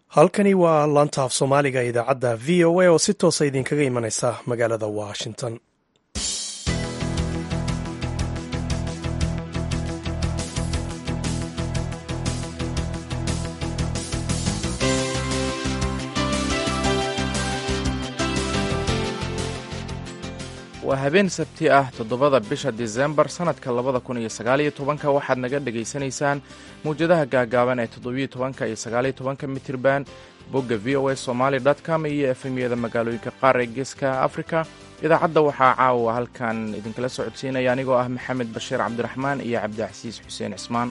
halkani waa laanta af soomaaliga idaacadda v o a oo si toosa idinkaga imanaysa magaalada washington waa habeen sabti ah toddobada bisha disembar sannadka labada kun iyo sagaaliyo tobanka waxaad naga dhegaysanaysaan mawjadaha gaagaaban ee toddobiyo tobanka iyo sagaaliyo tobanka mitirban bogga v o a somaali com iyo efemyada magaalooyinka qaar ee geeska afrika idaacadda waxaa caawa halkan idinkala socodsiinaya anigoo ah maxamed bashiir cabdiraxmaan iyo cabdicasiis xuseen cismaan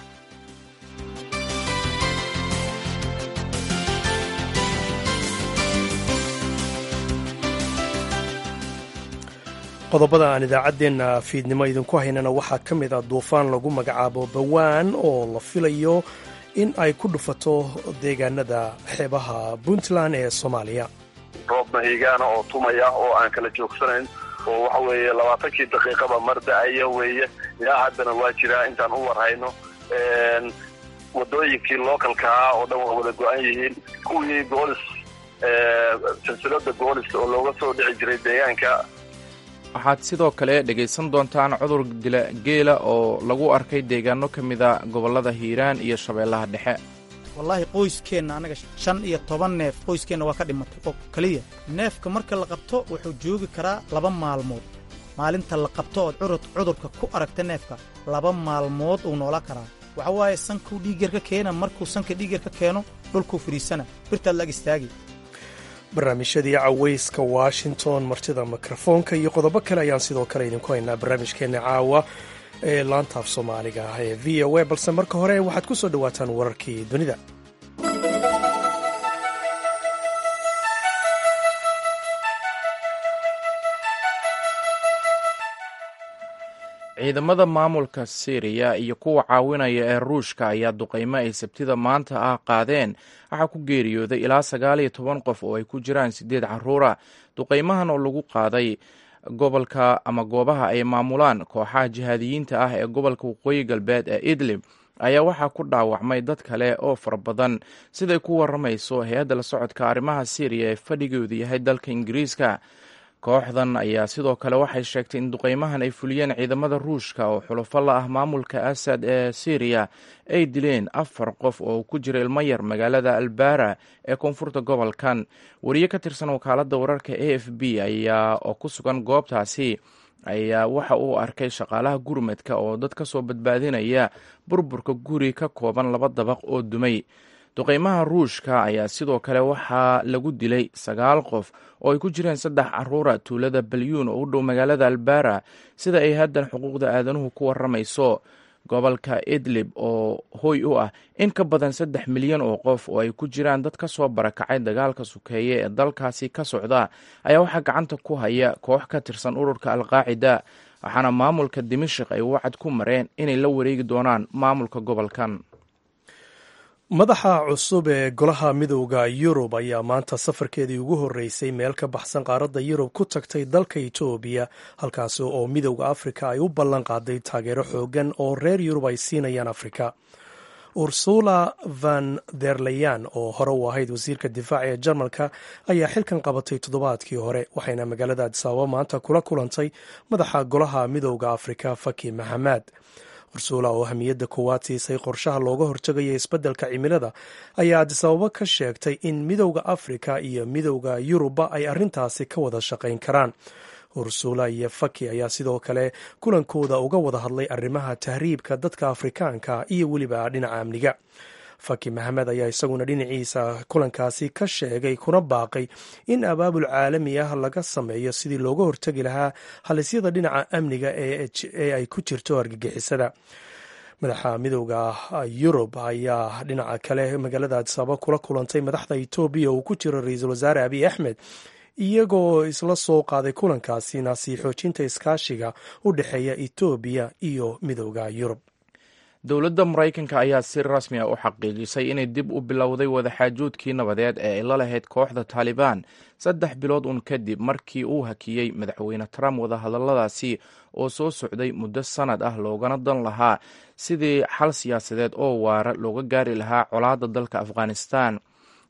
qodobada aan idaacaddeenna fiidnimo idinku haynana waxaa ka mid ah duufaan lagu magacaabo bawaan oo la filayo in ay ku dhufato deegaanada xeebaha puntland ee soomaaliya roob mahigaana oo tumaya oo aan kala joogsanayn oo waxa weeye labaatankii daqiiqaba mar da-aya weeye ilaa haddana waa jiraa intaan u warhayno wadooyinkii localkaa oo dhan waa wada go-an yihiin kuwii goolis silsilada goolis oo looga soo dhici jiray deegaanka waxaad sidoo kale dhegaysan doontaan cudur dila geela oo lagu arkay deegaano ka mida gobollada hiiraan iyo shabeellaha dhexe wallaahi qoyskeenna annaga shan iyo toban neef qoyskeenna waa ka dhimatay oo keliya neefka marka la qabto wuxuu joogi karaa laba maalmood maalinta la qabto ood curud cudurka ku aragta neefka laba maalmood uu noolaa karaa waxa waaye sankuu dhiigyar ka keena markuu sanka dhiigyar ka keeno dhulkuu fadhiisana birtaad la ag istaagi barnaamijyadii cawayska washington martida mikrofoonka iyo qodobo kale ayaan sidoo kale idinku haynaa barnaamijkeenna caawa ee laantaaf soomaaliga ah ee v o a balse marka hore waxaad ku soo dhowaataan wararkii dunida ciidamada maamulka syriya iyo kuwa caawinaya ee ruushka ayaa duqaymo ay sabtida maanta ah qaadeen waxaa ku geeriyooday ilaa sagaal iyo toban qof oo ay ku jiraan siddeed carruura duqaymahan oo lagu qaaday gobolka ama goobaha ay maamulaan kooxaha jihaadiyiinta ah ee gobolka waqooyi galbeed ee idlib ayaa waxaa ku dhaawacmay dad kale oo fara badan siday ku waramayso hay-adda la socodka arrimaha syriya ee fadhigoodu yahay dalka ingiriiska kooxdan ayaa sidoo kale waxay sheegtay in duqaymahan ay fuliyeen ciidamada ruushka oo xulufo la ah maamulka asad ee syriya ay dileen afar qof oo ku jira ilmo yar magaalada albara ee koonfurta gobolkan wariye ka tirsan wakaaladda wararka a f b ayaa oo ku sugan goobtaasi ayaa waxa uu arkay shaqaalaha gurmadka oo dad ka soo badbaadinaya burburka guri ka kooban laba dabaq oo dumay duqaymaha ruushka ayaa sidoo kale waxaa lagu dilay sagaal qof oo ay ku jireen saddex caruura tuulada balyuun oo u dhow magaalada albara sida ay haddan xuquuqda aadanuhu ku waramayso gobolka idlib oo hoy u ah in ka badan saddex milyan oo qof oo ay ku jiraan dad ka soo barakacay dagaalka sukeeye ee dalkaasi ka socda ayaa waxaa gacanta ku haya koox ka tirsan ururka alqaacida waxaana maamulka dimashik ay wacad ku mareen inay la wareegi doonaan maamulka gobolkan madaxa cusub ee golaha midowda yurub ayaa maanta safarkeedii ugu horreysay meel ka baxsan qaaradda yurub ku tagtay dalka etoobiya halkaasi oo midowda afrika ay u ballan qaaday taageero xoogan oo reer yurub ay siinayaan afrika ursula van derleyan oo hore u ahayd wasiirka difaaca ee jarmalka ayaa xilkan qabatay toddobaadkii hore waxayna magaalada adisaababa maanta kula kulantay madaxa golaha midowda afrika faki maxamed ursula oo hamiyadda koowaad siisay qorshaha looga hortegaya isbeddelka cimilada ayaa adisababo ka sheegtay in midowda afrika iyo midowda yurubba ay arrintaasi ka wada shaqayn karaan ursula iyo faki ayaa sidoo kale kulankooda uga wada hadlay arrimaha tahriibka dadka afrikaanka iyo weliba dhinaca amniga faki maxamed ayaa isaguna dhinaciisa kulankaasi ka sheegay kuna baaqay in abaabul caalami ah laga sameeyo sidii looga hortegi lahaa halisyada dhinaca amniga ee ay ku jirto argagixisada madaxa midowda yurub ayaa dhinaca kale magaalada adisaaba kula kulantay madaxda etoobiya uu ku jiro ra-iisul wasaare abiy axmed iyagoo isla soo qaaday kulankaasina sii xoojinta iskaashiga u dhexeeya etoobiya iyo midowda yurub dowladda maraykanka ayaa si rasmi ah u xaqiijisay inay dib u bilowday wadaxaajoodkii nabadeed ee ay la lahayd kooxda taalibaan saddex bilood uun kadib markii uu hakiyey madaxweyne trump wadahadalladaasi oo soo socday muddo sannad ah loogana dan lahaa sidii xal siyaasadeed oo waara looga gaari lahaa colaadda dalka afghanistan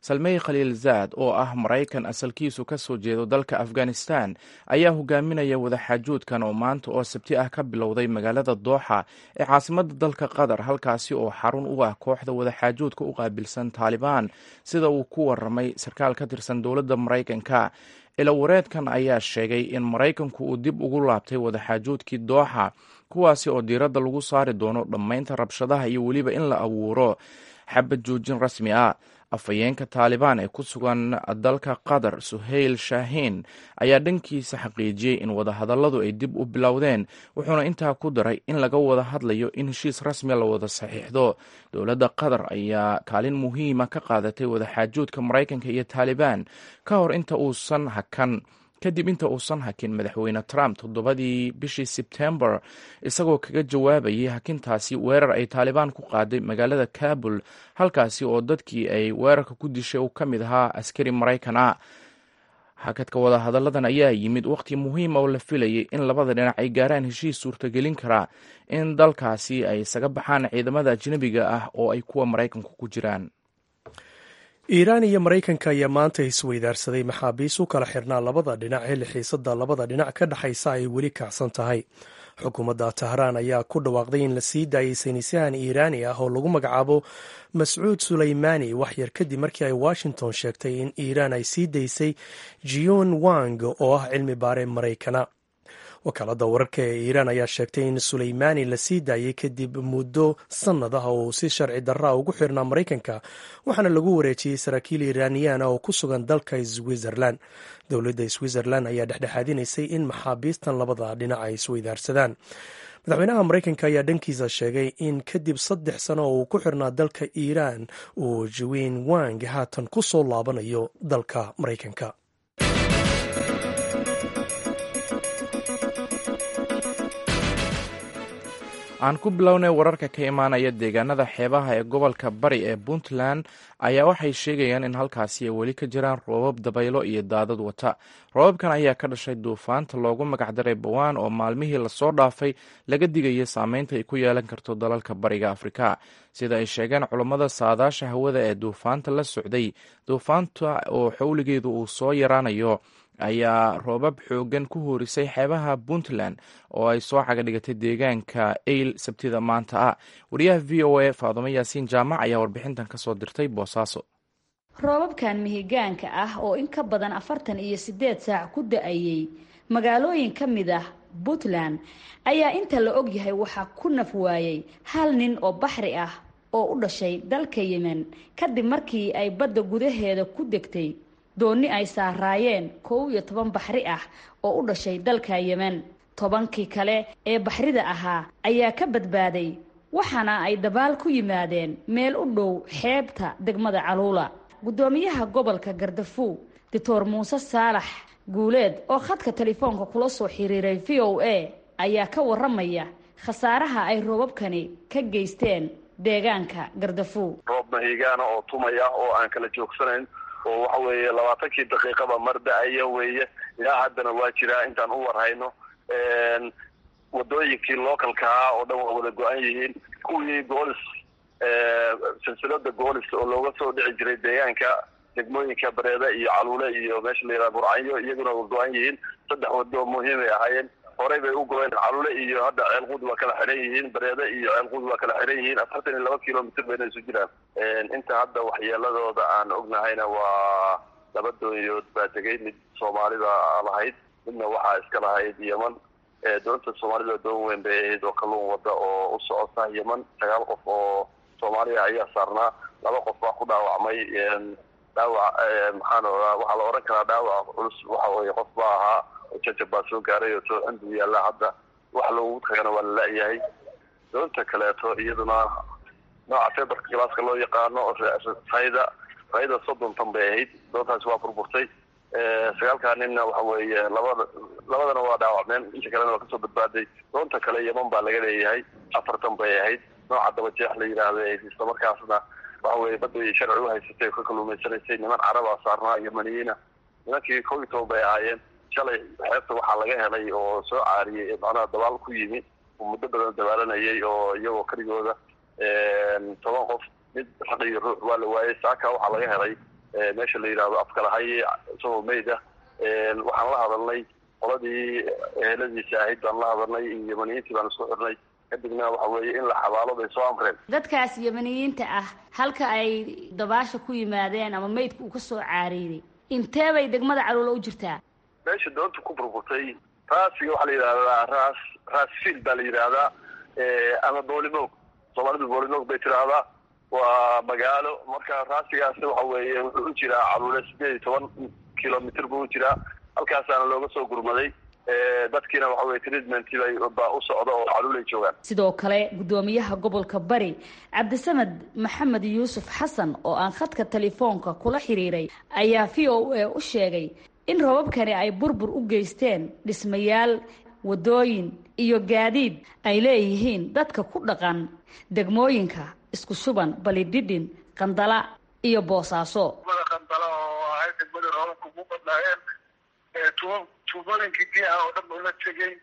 salmey khaliilzaad oo ah maraykan asalkiisu ka soo jeedo dalka afghanistan ayaa hogaaminaya wadaxaajoodkan oo maanta oo sabti ah ka bilowday magaalada dooxa ee caasimadda dalka qatar halkaasi oo xarun u ah kooxda wadaxaajoodka u qaabilsan taalibaan sida uu ku waramay sarkaal ka tirsan dowladda maraykanka ilawareedkan ayaa sheegay in maraykanku uu dib ugu laabtay wadaxaajoodkii dooxa kuwaasi oo diiradda lagu saari doono dhammaynta rabshadaha iyo weliba in la abuuro xabad joojin rasmi ah afhayeenka taalibaan ee ku sugan dalka qatar suhayl shaahiin ayaa dhankiisa xaqiijiyey in wadahadalladu ay dib u bilowdeen wuxuuna intaa ku daray in laga wada hadlayo in heshiis rasmiya la wada saxiixdo dowladda qatar ayaa kaalin muhiima ka qaadatay wadaxaajoodka maraykanka iyo taalibaan ka hor inta uusan hakan kadib inta uusan hakin madaxweyne trump toddobadii bishii sebtembar isagoo kaga jawaabayay hakintaasi weerar ay taalibaan ku qaaday magaalada kabul halkaasi oo dadkii ay weerarka ku dishay uu ka mid ahaa askari maraykan ah hakadka wadahadalladan ayaa yimid wakhti muhiima oo la filayay in labada dhinac ay gaaraan heshiis suurtagelin karaa in dalkaasi ay isaga baxaan ciidamada ajnebiga ah oo ay kuwa maraykanku ku jiraan iiraan iyo maraykanka ayaa maanta isweydaarsaday maxaabiis u kala xirnaa labada dhinac xilli xiisada labada dhinac ka dhexaysa ay weli kacsan tahay xukuumadda tahraan ayaa ku dhawaaqday in la sii daayay saynisyahan iiraani ah oo lagu magacaabo mascuud suleymaani waxyar kadib markii ay washington sheegtay in iiraan ay sii daysay jion wang oo ah cilmi baare maraykana wakaalada wararka ee iiraan ayaa sheegtay in suleymaani la sii daayay kadib muddo sannad ah oo uu si sharci darraa ugu xirnaa maraykanka waxaana lagu wareejiyey saraakiil iiraaniyaan oo ku sugan dalka switzerland dowladda switzerland ayaa dhexdhexaadinaysay in maxaabiistan labada dhinac ay isweydaarsadaan madaxweynaha maraykanka ayaa dhankiisa sheegay in kadib saddex sano oo uu ku xirnaa dalka iiraan uu jawin wang haatan ku soo laabanayo dalka maraykanka aan ku bilownay wararka ka imaanaya deegaanada xeebaha ee gobolka bari ee puntland ayaa waxay sheegayaan in halkaasi ay weli ka jiraan roobab dabaylo iyo daadad wata roobabkan ayaa ka dhashay duufaanta loogu magacdaray bawaan oo maalmihii lasoo dhaafay laga digaya saameynta ay ku yeelan karto dalalka bariga afrika sida ay sheegeen culummada saadaasha hawada ee duufaanta la socday duufaanta oo xowligeedu uu soo yaraanayo ayaa roobab xoogan ku hoorisay xeebaha puntland oo ay soo caga dhigatay deegaanka eyl sabtida maanta ah wariyaha v o a faadumo yaasiin jaamac ayaa warbixintan ka soo dirtay boosaaso roobabkan mihigaanka ah oo in ka badan afartan iyo siddeed saac ku da-ayey magaalooyin ka mid ah puntland ayaa inta la og yahay waxaa ku naf waayey hal nin oo baxri ah oo u dhashay dalka yemen kadib markii ay badda gudaheeda ku degtay doonni ay saaraayeen kow iyo toban baxri ah oo u dhashay dalka yemen tobankii kale ee baxrida ahaa ayaa ka badbaaday waxaana ay dabaal ku yimaadeen meel u dhow xeebta degmada caluula guddoomiyaha gobolka gardafuw doctor muuse saalax guuleed oo khadka telefoonka kula soo xiriiray v o a ayaa ka waramaya khasaaraha ay roobabkani ka geysteen deegaanka gardafuw roob mahigaana oo tumaya oo aan kala joogsanayn oo waxa weeye labaatankii daqiiqaba mar da-aya weeye ilaa haddana waa jiraa intaan u warhayno wadooyinkii localkaa oo dhan waa wada go-an yihiin kuwii goolis silsilada goolis oo looga soo dhici jiray deegaanka degmooyinka bareeda iyo caluule iyo meesha la yidhaha burcanyo iyaguna waa go-an yihiin saddex wado muhiimay ahaayeen horey bay u go-een caluule iyo hadda ceelquud waa kala xidhan yihiin bareeda iyo ceelquud waa kala xidhan yihiin afartan iyo laba kilomitr bayna isu jiraan inta hadda waxyeeladooda aan ognahayna waa laba doonyood baa tegay mid soomaalida lahayd midna waxaa iska lahayd yeman doonta soomaalida doon weyn bay ahayd oo kalluun wada oo u socota yeman sagaal qof oo soomaaliya ayaa saarnaa laba qof baa ku dhaawacmay dhaawac maxaan oraa waxaa la oran karaa dhaawac culus waxa weye qof baa ahaa jajab baa soo gaaray oo tooxindu yaallaa hadda wax loogu tagana waa la la-yahay doonta kaleeto iyaduna nooca feberka galaaska loo yaqaano rayda rayda soddon tan bay ahayd doontaasi waa burburtay sagaalkaa ninna waxa weeye labada labadana waa dhaawacmeen inta kalena waa kasoo badbaaday doonta kale yeman baa laga leeyahay afartan bay ahayd nooca dabajeex la yidhaahda isla markaasna waxa weye badda sharci uhaysatay oo ka kaluumaysanaysay niman carabaa saarnaa yemaniyiina nimankii kow iyo toban bay ahaayeen shalay xeebta waxaa laga helay oo soo caariyey macnaha dabaal ku yimi oo muddo badan dabaalanayay oo iyagoo keligooda toban qof mid raq iyo ruux waa la waayey saaka waxaa laga helay meesha la yidhaahdo afkalahaye isagoo meyd ah waxaan la hadalnay qoladii eheladiisa ahayd baan la hadalnay iyo yamaniyiintii baan isku xirnay kadibna waxa weeye in la xabaalo bay soo amreen dadkaas yamaniyiinta ah halka ay dabaasha ku yimaadeen ama meydka uu ka soo caariiday intee bay degmada caluula u jirtaa meesha doonta ku burburtay raasiga waxaa la yidhahdaa raas raasfield baa la yidhaahdaa ama boolimoog soomaalidu boolimoog bay tiraahdaa waa magaalo marka raasigaasi waxa weeye wuxuu u jiraa caluule sideed iyo toban kilomitr buu u jiraa halkaasaana looga soo gurmaday dadkiina waxa weye treatment baa u socda oo caluulay joogaan sidoo kale guddoomiyaha gobolka bari cabdisamed maxamed yuusuf xasan oo aan khadka telefoonka kula xiriiray ayaa v o a u sheegay in robabkani ay burbur u geysteen dhismayaal waddooyin iyo gaadiid ay leeyihiin dadka ku dhaqan degmooyinka isku shuban balidhidhin qandala iyo boosaaso qandala oo ahayd degmadii roobabka ugu badnaayeen tuubooyinkii biyaha oo dhan ula tegey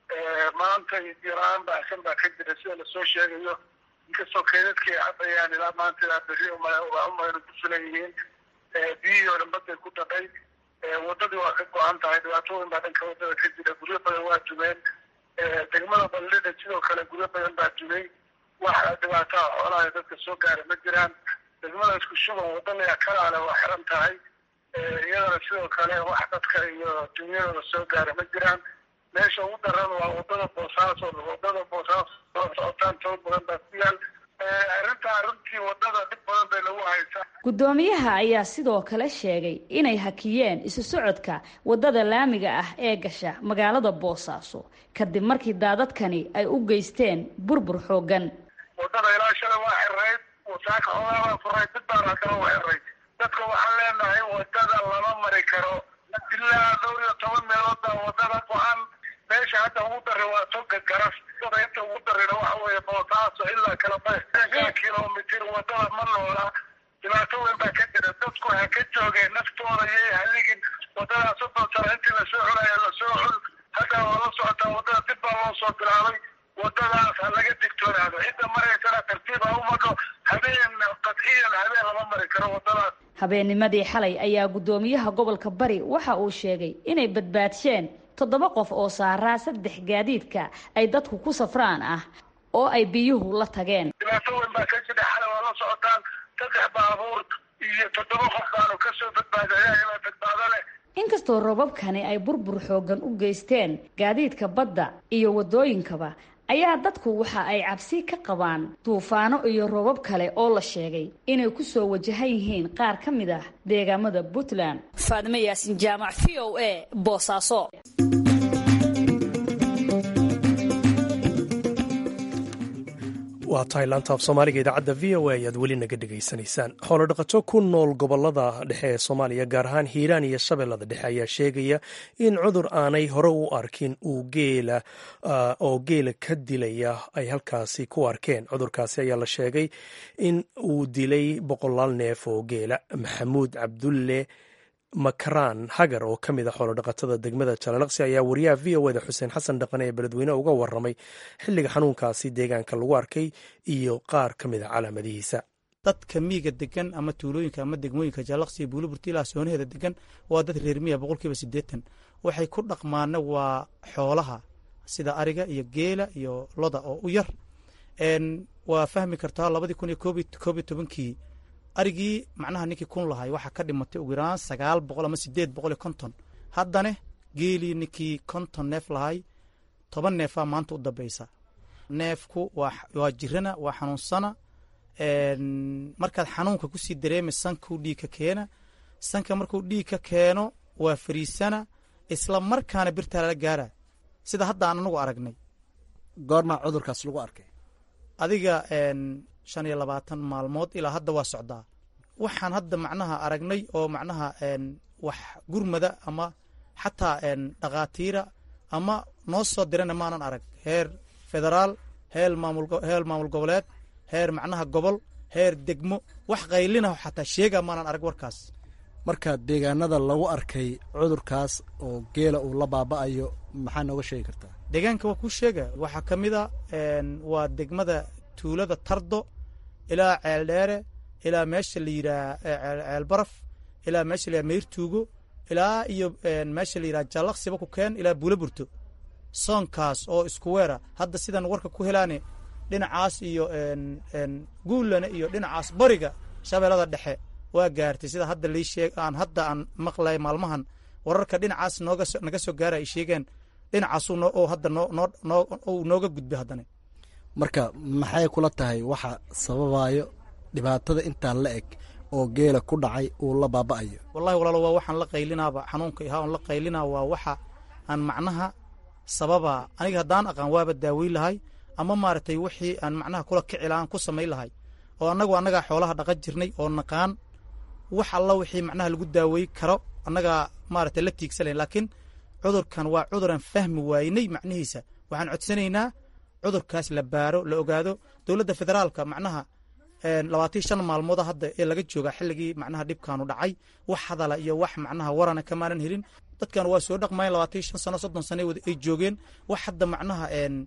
maanta biyola-aan baahsan baa ka jira sida lasoo sheegayo inkastoo kaydadkii ay cadayaan ilaa maanta ilaa berri umayna ku filan yihiin biyihii oo dhan baday ku dhaqay wadadii waa ka go-an tahay dhibaatooyin baa dhanka wadada ka jira guryo badan waa dumeen degmada ballida sidoo kale guryo badan baa dumay wax dhibaataa xoolaha dadka soo gaara ma jiraan degmada isku shuban wadada kalaale waa xiran tahay iyadana sidoo kale wax dadka iyo dunyadooda soo gaara ma jiraan meesha ugu daran waa wadada boosaaso wadada boosaaso oo socotaan toban badan baa ku yaal arrinta arrintii wadada dhib badan bay lagu haysaa guddoomiyaha ayaa sidoo kale sheegay inay hakiyeen isu socodka wadada laamiga ah ee gasha magaalada boosaaso kadib markii daadadkani ay u geysteen burbur xoogan wadada ilaa shalay waa xirayd wasaaka xoolaabaa furay dib baan haddana u xiray dadka waxaan leenahay wadada lama mari karo ilaa dhowr iyo toban meelood baa wadada go-an meesha hadda ugu dari waa toga garas inta ugu darina waxa weeye boosaaso ilaa kala kilomitr wadada ma noola dhibaato weyn baa ka jira dadku ha ka joogeen naftooda yay haligin wadadaas soddon sano intii lasoo cunaya lasoo cun hadda waa la socotaa wadada dib baa loo soo bilaabay wadadaas ha laga digtoonaado cidda maraysana tartiib ha u madho habeen qadciyan habeen lama mari karo wadadaas habeennimadii xalay ayaa guddoomiyaha gobolka bari waxa uu sheegay inay badbaadsheen toddoba qof oo saaraa saddex gaadiidka ay dadku ku safraan ah oo ay biyuhu la tageen dhibaato weyn baa ka jira xalay waa la socotaan saddex baabuur iyo toddoba qof baanu kasoo badbaadaya badbaado leh inkastoo robabkani ay burbur xoogan u geysteen gaadiidka badda iyo waddooyinkaba ayaa dadku waxa ay cabsi ka qabaan duufaano iyo roobab kale oo la sheegay inay ku soo wajahan yihiin qaar ka mid ah deegaamada puntland faadime yaasin jaamac v o a boosaaso waa tahay laanta af soomaaliga idaacadda v o a ayaad weli naga dhegaysanaysaan xoolodhaqato ku nool gobolada dhexe ee soomaaliya gaar ahaan hiiraan iyo shabeellada dhexe ayaa sheegaya in cudur aanay hore u arkin uu geela oo geela ka dilaya ay halkaasi ku arkeen cudurkaasi ayaa la sheegay in uu dilay boqolaal neef oo geela maxamuud cabdulle makaraan hagar oo ka mid a xoolodhaqatada degmada jalalaqsi ayaa wariyaha v o eda xuseen xasan dhaqane ee beledweyne uga waramay xilliga xanuunkaasi deegaanka lagu arkay iyo qaar ka mid a calaamadihiisa dadka miiga degan ama tuulooyinka ama degmooyinka jalalaqsi iyo buuliburti ilaa soonaheeda degan waa dad reer miya boqolkiiba siddeetan waxay ku dhaqmaana waa xoolaha sida ariga iyo geela iyo loda oo u yar waa fahmi kartaa labadii kun iyo koob iyo tobankii arigii macnaha ninkii kun lahay waxaa ka dhimatay ugu yaraan sagaal boqol ama sideed boqol iyo konton haddana geelii ninkii konton neef lahay toban neefaa maanta u dambeysa neefku waa jirana waa xanuunsana markaad xanuunka kusii dareema sankuu dhiig ka keena sanka markuu dhiig ka keeno waa fariisana isla markaana birtaa lala gaara sida hadda aan anagu aragnay goormaa cudurkaas lagu arkay adiga shan iyo labaatan maalmood ilaa hadda waa socdaa waxaan hadda macnaha aragnay oo macnaha wax gurmada ama xataa dhakhaatiira ama noo soo dirana maanan arag heer federaal heer maamulheer maamul goboleed heer macnaha gobol heer degmo wax qaylinaho xataa sheega maanan arag warkaas marka deegaanada lagu arkay cudurkaas oo geela uu la baaba'ayo maxaa nooga sheegi kartaa deegaanka waa kuu sheega waxaa ka mid a waa degmada tuulada tardo ilaa ceeldheere ilaa meesha la yidhaah ceelbaraf ilaa meesha la meyrtuugo ilaa iyo meesha la yidhaha jallaqsiba ku keen ilaa buula burto soonkaas oo isku weera hadda sidan warka ku helaane dhinacaas iyo guullana iyo dhinacaas bariga shabeellada dhexe waa gaartay sida hadda lii sheeg aan hadda aan maqlay maalmahan wararka dhinacaas nooga naga soo gaara ay sheegeen dhinacaasuu noo oo hadda noo noo noo uu nooga gudbay haddana marka maxay kula tahay waxa sababayo dhibaatada intaa la eg oo geela ku dhacay uu la baaba'ayo wallahi walaalo waa waxaan la qaylinaaba xanuunka ihaa on la qaylinaa waa waxa aan macnaha sababa aniga haddaan aqaan waaba daaweyn lahay ama maaragtay wixii aan macnaha kula kici lahaan ku samayn lahay oo annagu annagaa xoolaha dhaqan jirnay oo naqaan wax alla wixii macnaha lagu daawey karo annagaa maaragtay la tiigsanayn laakiin cudurkan waa cuduraan fahmi waaynay macnihiisa waxaan codsanaynaa cudurkaas la baaro la ogaado dowladda federaalka macnaha labaatan shan maalmooda hadda ee laga joogaa xilligii macnaha dhibkaanu dhacay wax hadala iyo wax macnaha warana kamaanan helin dadkan waa soo dhaqmayen labaatan shan sano soddon sano ay joogeen wax hadda macnaha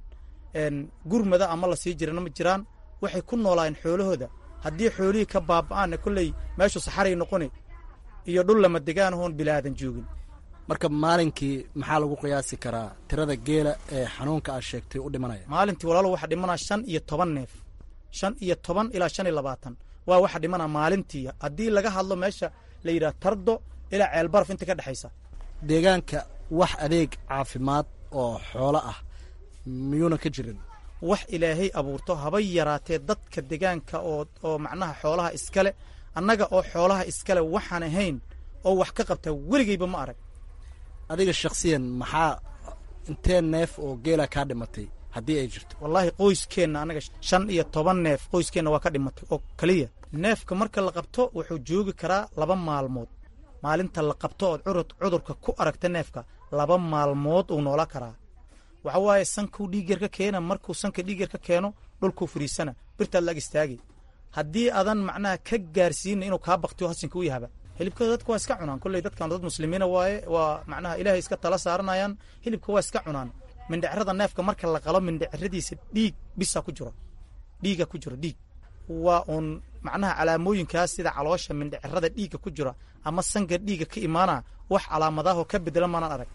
gurmada ama la sii jirana ma jiraan waxay ku noolaayeen xoolahooda haddii xoolihii ka baaba'aanna kolley meeshu saxaray noqoni iyo dhul lama degaan hoon bilaadan joogin marka maalinkii maxaa lagu qiyaasi karaa tirada geela ee xanuunka aad sheegtay u dhimanaya maalintii walaalo waxa dhimanaa shan iyo toban neef shan iyo toban ilaa shan iyo labaatan waa waxa dhimanaa maalintii haddii laga hadlo meesha la yidhaha tardo ilaa ceelbaraf inta ka dhexaysa deegaanka wax adeeg caafimaad oo xoolo ah miyuuna ka jirin wax ilaahay abuurto habay yaraatee dadka deegaanka oo oo macnaha xoolaha iskale annaga oo xoolaha iskale waxaan ahayn oo wax ka qabta weligeyba ma arag adiga shakhsiyan maxaa intee neef oo geela kaa dhimatay haddii ay jirto wallaahi qoyskeenna annaga shan iyo toban neef qoyskeenna waa ka dhimatay oo keliya neefka marka la qabto wuxuu joogi karaa laba maalmood maalinta la qabto ood curud cudurka ku aragta neefka laba maalmood uu noola karaa waxa waaye sankuu dhiigyar ka keena markuu sanka dhiigyar ka keeno dhulkuu fariisana birtaad la ag istaagi haddii adan macnaha ka gaarsiina inuu kaa baktiyo hasinka u yahaba hilibkooda dadka waa iska cunaan kolley dadkan dad muslimiina waaye waa macnaha ilaahay iska tala saaranayaan hilibka waa iska cunaan mindhicrada neefka marka la qalo mindhicradiisa dhiig bisa ku jiro dhiiga ku jiro dhiig waa uun macnaha calaamooyinkaas sida caloosha mindhicirada dhiigga ku jira ama sanka dhiigga ka imaana wax calaamadaahoo ka bedela maanaan arag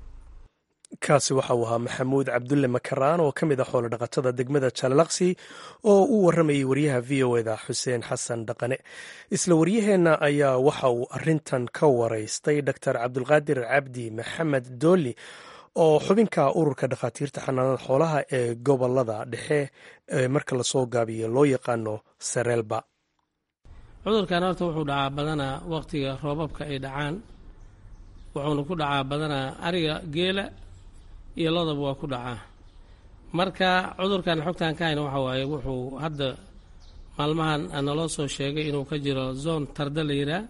kaasi waxa uu ahaa maxamuud cabdulle makaraan oo ka mid ah xoolo dhaqatada degmada jaalalaksi oo u warramayay waryaha v o eda xuseen xasan dhaqane isla waryaheenna ayaa waxa uu arintan ka waraystay doctor cabdulqaadir cabdi maxamed dooli oo xubinka ururka dhakhaatiirta xanaanada xoolaha ee gobolada dhexe ee marka lasoo gaabiyo loo yaqaano sareelba cudurkan horta wuxuu dhacaa badanaa waqtiga roobabka ay dhacaan wuxuuna ku dhacaa badanaa ariga geela iyo lodaba waa ku dhacaa marka cudurkan xogtaan ka hayna waxa waaye wuxuu hadda maalmahan naloo soo sheegay inuu ka jiro zone tardo la yiraa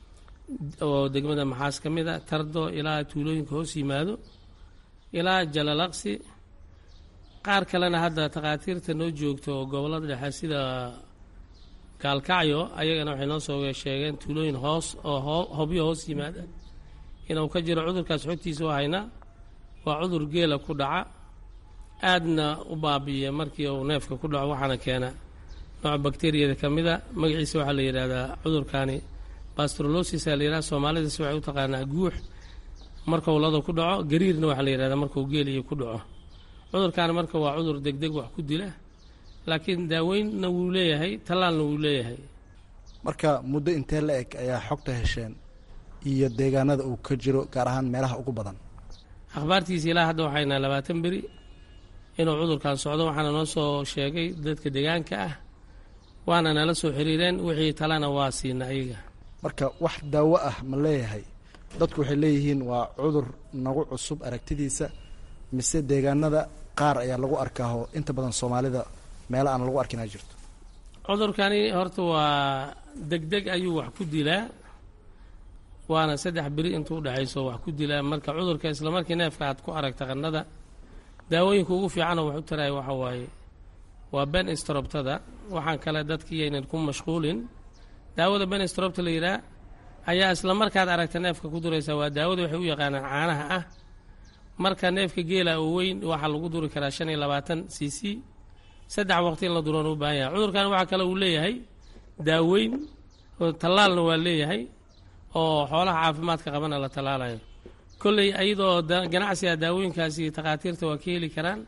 oo degmada maxaas ka mid a tardo ilaa tuulooyinka hoos yimaado ilaa jalalaqsi qaar kalena hadda takhaatiirta noo joogto oo gobollada dhexe sida gaalkacyo ayagana waxay noo soo sheegeen tuulooyin hoos oo hobyo hoos yimaada inuu ka jiro cudurkaas xogtiisa u hayna waa cudur geela ku dhaca aadna u baabi'iya markii uu neefka ku dhaco waxaana keena nooc bakteriyada ka mid a magaciisa waxaa la yidhahdaa cudurkani bastrolosisa la yidhaha soomaalidas waxay u taqaanaa guux markuu lada ku dhaco gariirna waxaa la yidhahdaa markuu geeliyo ku dhaco cudurkaani marka waa cudur degdeg wax ku dila laakiin daaweynna wuu leeyahay tallaalna wuu leeyahay marka muddo intee la eg ayaa xogta hesheen iyo deegaanada uu ka jiro gaar ahaan meelaha ugu badan akhbaartiisa ilaa hadda waxaynaa labaatan beri inuu cudurkan socdo waxaana noo soo sheegay dadka deegaanka ah waana nala soo xiriireen wixii talena waa siina ayaga marka wax daawo ah ma leeyahay dadku waxay leeyihiin waa cudur nagu cusub aragtidiisa mise deegaanada qaar ayaa lagu arkaaho inta badan soomaalida meelo aan lagu arkin a jirto cudurkani horta waa degdeg ayuu wax ku dilaa waana saddex beri intuu udhexayso wax ku dilaa marka cudurka isla markii neefka aad ku aragta qannada daawooyinka ugu fiicanoo wax u taraya waxa waaye waa ben strobtada waxaan kale dadkii aynan ku mashquulin daawada ben strobta la yidhaah ayaa isla markaad aragta neefka ku duraysaa waa daawada waxay u yaqaanaan caanaha ah marka neefka geela oo weyn waxaa lagu duri karaa shan iyo labaatan c c saddex waqti in la duroona u baahan yahay cudurkan waxaa kale uu leeyahay daaweyn oo tallaalna waa leeyahay oo xoolaha caafimaadka qabana la tallaalayo kolley ayadoo ganacsiga daawooyinkaasi takhaatiirta waa ka heli karaan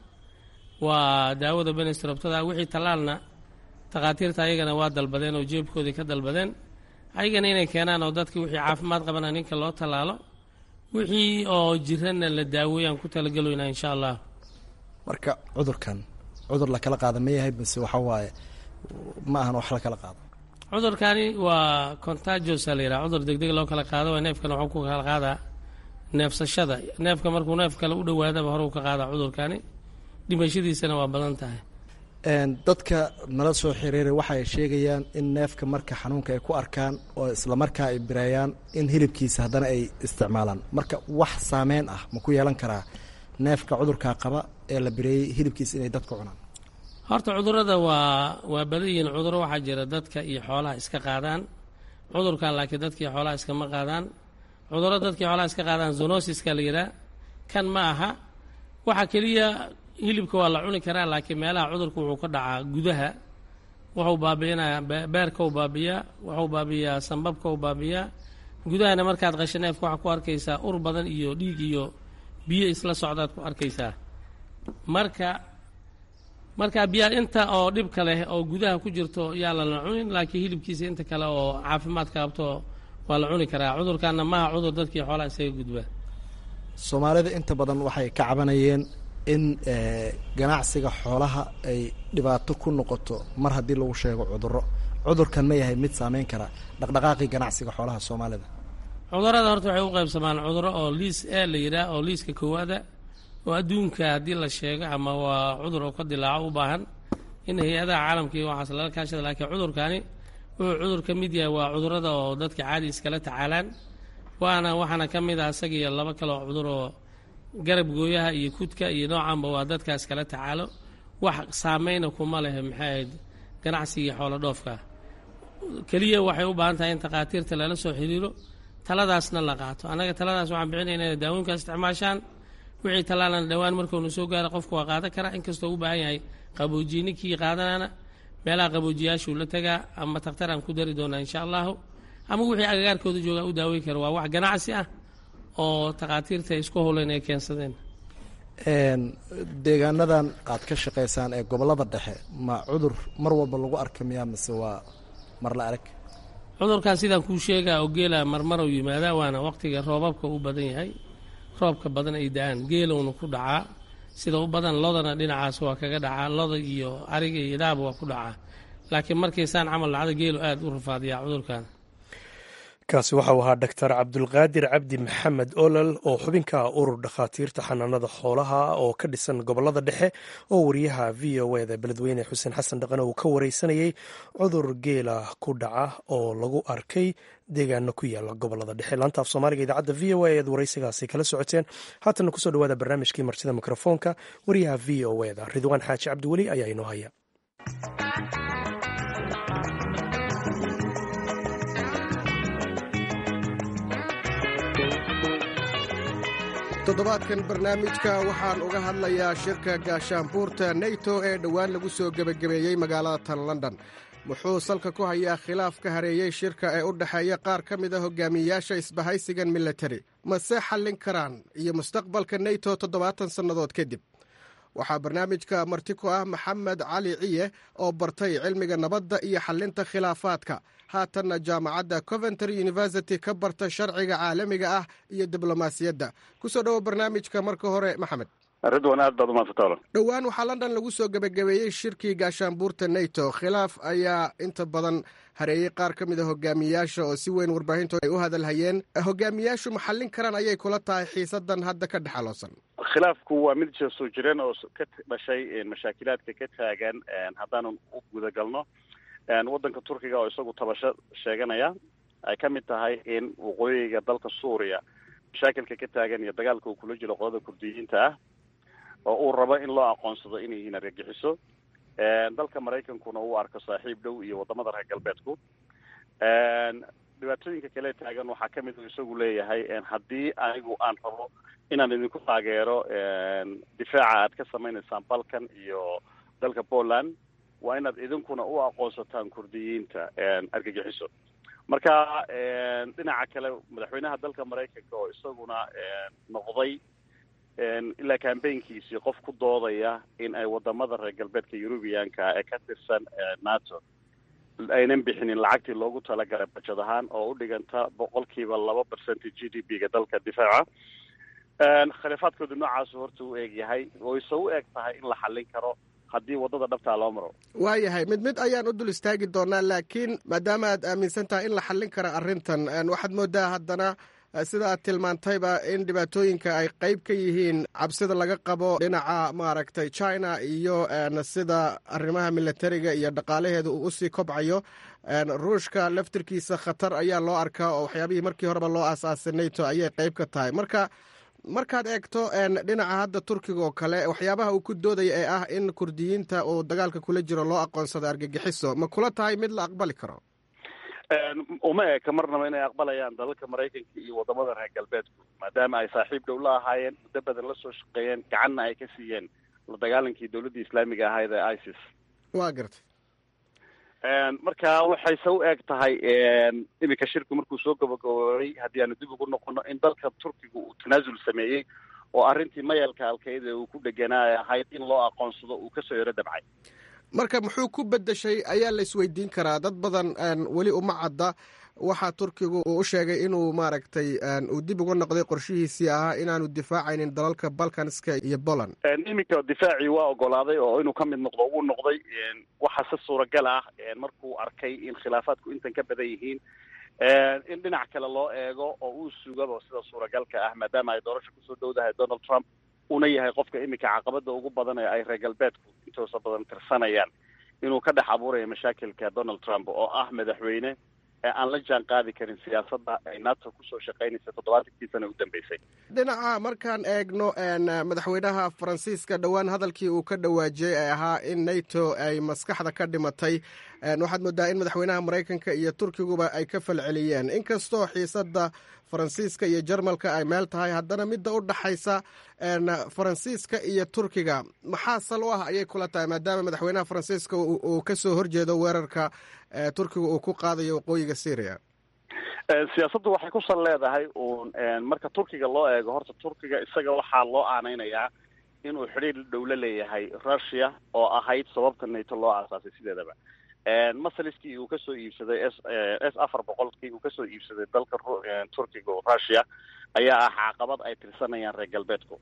waa daawada benestrobtada wixii tallaalna takhaatiirta ayagana waa dalbadeen oo jeebkoodii ka dalbadeen ayagana inay keenaan oo dadka wixii caafimaad qabana ninka loo tallaalo wixii oo jiranna la daaweeyaan ku talagaloynaa insha allah marka cudurkan cudur la kala qaada ma yahay base waxa waaye ma ahan wax la kala qaado cudurkani waa contagiosa la yidhaha cudur degdeg loo kala qaado waa neefkana waxuu ku kala qaadaa neefsashada neefka markuu neef kale u dhowaadaba hore uu ka qaadaa cudurkani dhimashadiisana waa badan tahay dadka nala soo xiriiray waxay sheegayaan in neefka marka xanuunka ay ku arkaan oo islamarkaa ay bireeyaan in hilibkiisa haddana ay isticmaalaan marka wax saameyn ah ma ku yeelan karaa neefka cudurkaa qaba ee la bireeyey hilibkiisa inay dadku cunaan horta cudurada waa waa badan yihiin cuduro waxaa jira dadka iyo xoolaha iska qaadaan cudurkan laakiin dadka iyo xoolaha iskama qaadaan cuduro dadka iyo xoolaha iska qaadaan zonosiska la yidhaha kan ma aha waxa keliya hilibka waa la cuni karaa laakiin meelaha cudurka wuxuu ka dhacaa gudaha wuxuu baabi'inayaa beerka u baabiyaa wuxuu baabiyaa sambabka u baabiyaa gudahana markaad qasho neefka waxaa ku arkaysaa ur badan iyo dhiig iyo biyo isla socdaad ku arkaysaa marka marka biyaa inta oo dhibka leh oo gudaha ku jirto yaa lala cunin laakiin hilibkiisa inta kale oo caafimaadka qabto waa la cuni karaa cudurkaana maaha cudur dadkii xoolaha isaga gudba soomaalida inta badan waxay ka cabanayeen in ganacsiga xoolaha ay dhibaato ku noqoto mar haddii lagu sheego cuduro cudurkan ma yahay mid saameyn kara dhaqdhaqaaqii ganacsiga xoolaha soomaalida cudurada horta waxay u qaybsamaan cuduro oo liis e la yidhaah oo liiska koowaada oo adduunka haddii la sheego ama waa cudur oo ka dilaaco u baahan in hay-adaha caalamka iyo waxaas lala kaashada laakiin cudurkani wuxuu cudur ka mid yahay waa cudurada oo dadka caadi iskala tacaalaan waana waxaana ka mid ah isaga iyo laba kale oo cudur oo garab gooyaha iyo kudka iyo noocanba waa dadkaas kala tacaalo wax saameyna kuma leh maxay ahayd ganacsigii xoolo dhoofka keliya waxay u baahan tahay in takhaatiirta lala soo xiriiro taladaasna la qaato annaga taladaas waxaan bixinayna inay daawooyinkaas isticmaashaan wixii tallaalana dhowaan markuunu soo gaara qofku waa qaadan karaa inkastoo u baahan yahay qaboojiye ninkii qaadanana meelaha qaboojiyaashuu la tagaa ama takhtar aan ku dari doonaa insha allahu ama wixii agagaarkooda joogaa u daaweyn kara waa wax ganacsi ah oo takhaatiirta isku howleen ay keensadeen deegaanadan aad ka shaqaysaan ee gobollada dhexe ma cudur mar walba lagu arka miyaa mise waa mar la arag cudurkan sidaan kuu sheegaa oo geela marmarow yimaadaa waana waqtiga roobabka u badan yahay roobka badan ay da-aan geelowna ku dhacaa sida u badan lodana dhinacaas waa kaga dhacaa loda iyo ariga iyo idaaba waa ku dhacaa laakiin markaysaan camal dhacda geelu aada u rafaadiyaa cudurkan kaasi waxau ahaa doctor cabdulqaadir cabdi maxamed olol oo xubinka urur dhakhaatiirta xanaanada xoolaha oo ka dhisan gobolada dhexe oo wariyaha v o eda beledweyne xuseen xasan dhaqane uu ka wareysanayey cudur geela ku dhaca oo lagu arkay deegaano ku yaala gobolada dhexe laanta af soomaaliga idaacadda v o a eed wareysigaasi kala socoteen haatana kusoo dhawaada barnaamijkii martida mikrofoonka wariyaha v o eda ridwaan xaaji cabdiweli ayaa inoo haya toddobaadkan barnaamijka waxaan uga hadlayaa shirka gaashaanbuurta neyto ee dhowaan lagu soo gebagabeeyey magaalada tan london wuxuu salka ku hayaa khilaaf ka hareeyey shirka ee u dhexeeya qaar ka mid a hogaamiyeyaasha isbahaysigan militari mase xallin karaan iyo mustaqbalka neyto toddobaatan sannadood kadib waxaa barnaamijka marti ku ah maxamed cali ciye oo bartay cilmiga nabadda iyo xallinta khilaafaadka haatanna jaamacadda coventry university ka barta sharciga caalamiga ah iyo diblomaasiyadda kusoo dhowo barnaamijka marka hore maxamed ridwan aad baad umaadsantaala dhowaan waxaa london lagu soo gebagabeeyey shirkii gaashaanbuurta nato khilaaf ayaa inta badan hareeyey qaar ka mid a hogaamiyayaasha oo si weyn warbaahinto ay u hadalhayeen hogaamiyaashu ma xallin karaan ayay kula tahay xiisadan hadda ka dhexaloosan khilaafku waa mid soo jireen oo ka dhashay mashaakilaadka ka taagan haddaanan u gudagalno waddanka turkiga oo isagu tabasho sheeganaya ay ka mid tahay in waqooyiga dalka suuriya mashaakilka ka taagan iyo dagaalka uu kula jiro qolada kurdiyiinta ah oo uu rabo in loo aqoonsado inay yihiin argagixiso dalka maraykankuna uu arko saaxiib dhow iyo wadamada reer galbeedku dhibaatooyinka kale taagan waxaa ka mid isagu leeyahay haddii anigu aan rabo inaan idinku taageero difaaca aad ka samaynaysaan balkan iyo dalka poland waa inaad idinkuna u aqoonsataan kurdiyiinta argagixiso marka dhinaca kale madaxweynaha dalka maraykanka oo isaguna noqday ilaa cambaynkiisii qof ku doodaya in ay wadamada reer galbeedka eurubiyanka ee ka tirsan nato aynan bixinin lacagtii loogu talagalay bajad ahaan oo u dhiganta boqolkiiba laba percent g d p ga dalka difaaca khilaafaadkoodu noocaasu horta u eeg yahay wayse u eg tahay in la xallin karo haddii waddada dhabtaa loo maro waayahay mid mid ayaan u dul istaagi doonaa laakiin maadaama aad aaminsan tahay in la xallin karo arrintan waxaad moodaa haddana sida aad tilmaantayba in dhibaatooyinka ay qayb ka yihiin cabsida laga qabo dhinaca maaragtay china iyo sida arrimaha militariga iyo dhaqaalaheeda uu usii kobcayo ruushka laftirkiisa khatar ayaa loo arkaa oo waxyaabihii markii horeba loo aasaasay nato ayay qayb ka tahay marka markaad eegto dhinaca hadda turkiga oo kale waxyaabaha uu ku doodaya ee ah in kurdiyiinta uu dagaalka kula jiro loo aqoonsado argagixiso ma kula tahay mid la aqbali karo uma eka marnaba inay aqbalayaan dalalka maraykanka iyo wadamada reer galbeedku maadaama ay saaxiib dhow la ahaayeen muddo badan la soo shaqeeyeen gacanna ay ka siiyeen la dagaalankii dowladdii islaamiga ahayd ee isis waa gartay marka waxayse u eg tahay iminka shirku markuu soo gabagaboobay haddii aanu dib ugu noqono in dalka turkiga uu tanaasul sameeyey oo arrintii mayalka alkayd ee uu ku dheganaa ahayd in loo aqoonsado uu kasoo yaro dabcay marka muxuu ku bedeshay ayaa la isweydiin karaa dad badan weli uma cadda waxaa turkigu uu u sheegay inuu maaragtay uu dib uga noqday qorshihiisii ahaa inaanu difaacaynin dalalka balkanska iyo poland iminka difaacii waa ogolaaday oo inuu ka mid noqdo uu noqday waxaa se suuragal ah markuu arkay in khilaafaadku intan ka badan yihiin in dhinac kale loo eego oo uu sugaba sida suuragalka ah maadaama ay doorasho kusoo dhowdahay donald trump una yahay qofka iminka caqabada ugu badan ee ay reer galbeedku intoosa badan tirsanayaan inuu ka dhex abuurayo mashaakilka donald trump oo ah madaxweyne ee aan la jaan qaadi karin siyaasadda ay nato kusoo shaqaynaysa toddobaatankii sana u dambeysay dhinaca markaan eegno madaxweynaha faransiiska dhowaan hadalkii uu ka dhawaajiyey ee ahaa in nato ay maskaxda ka dhimatay waxaad moodaa in madaxweynaha maraykanka iyo turkiguba ay ka falceliyeen inkastoo xiisadda faransiiska iyo jarmalka ay meel tahay haddana midda u dhaxaysa faransiiska iyo turkiga maxaa sal u ah ayay kula tahay maadaama madaxweynaha faransiiska uu ka soo horjeedo weerarka turkiga uu ku qaadayo waqooyiga syria siyaasaddu waxay ku sal leedahay uun marka turkiga loo eego horta turkiga isaga waxaa loo aaneynaya inuu xidhiir dhow la leeyahay russia oo ahayd sababta nato loo aasaasay sideedaba masaliskii uu kasoo iibsaday s s afar boqolkii uu kasoo iibsaday dalka turkiga oo russia ayaa ah caqabad ay tirsanayaan reer galbeedku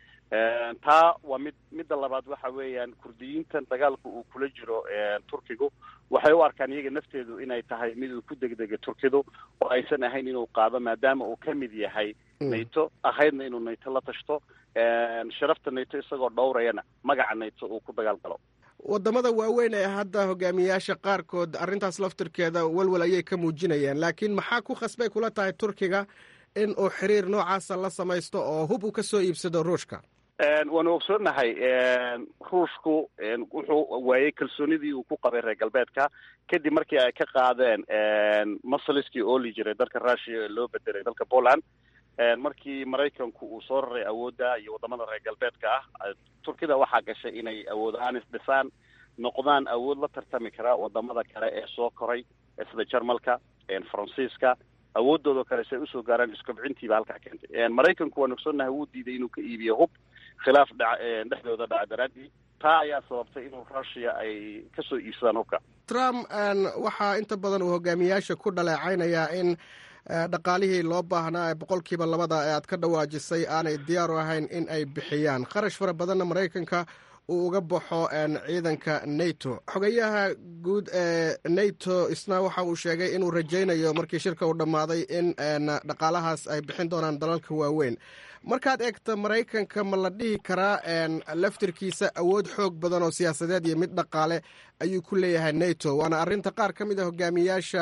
taa waa mid midda labaad waxa weeyaan kurdiyiintan dagaalka uu kula jiro turkigu waxay u arkaan iyaga nafteedu inay tahay mid uu ku degdega turkidu oo aysan ahayn inuu qaado maadaama uu ka mid yahay nato ahaydna inuu nato la tashto sharafta nato isagoo dhowrayana magaca nato uu ku dagaal galo wadamada waaweyn ee hadda hogaamiyayaasha qaarkood arrintaas laftirkeeda walwal ayay ka muujinayaan laakiin maxaa ku khasbay kula tahay turkiga in uu xiriir noocaasa la samaysto oo hub uu ka soo iibsado ruushka waanu ogsoonahay ruushku wuxuu waayey kalsoonidii uu ku qabay reer galbeedka kadib markii ay ka qaadeen masaliskii ooli jiray dalka russia ee loo bedelay dalka poland markii maraykanku uu soo raray awoodda iyo wadamada reer galbeedka ah turkida waxaa gashay inay awood ahaan isdhisaan noqdaan awood la tartami kara wadamada kale ee soo koray sida jarmalka faransiiska awoodooda kale si ay usoo gaaraan iskobcintiiba halkaa keentay maraykanku waan ogsoonahay wuu diiday inuu ka iibiyo hub khilaaf dha dhexdooda dhaca daraadii taa ayaa sababtay inuu russia ay kasoo iibsadaan hubka trump waxaa inta badan uu hogaamiyayaasha ku dhaleecaynayaa in dhaqaalihii loo baahnaa ee boqolkiiba labada ee aad ka dhawaajisay aanay diyaar u ahayn in ay bixiyaan kharash fara badanna maraykanka uu uga baxo ciidanka nato xogayaha guud ee nato isna waxa uu sheegay inuu rajaynayo markii shirka uu dhammaaday in dhaqaalahaas ay bixin doonaan dalalka waaweyn markaad eegto maraykanka ma la dhihi karaa laftirkiisa awood xoog badan oo siyaasadeed iyo mid dhaqaale ayuu ku leeyahay nato waana arrinta qaar ka mid a hogaamiyaasha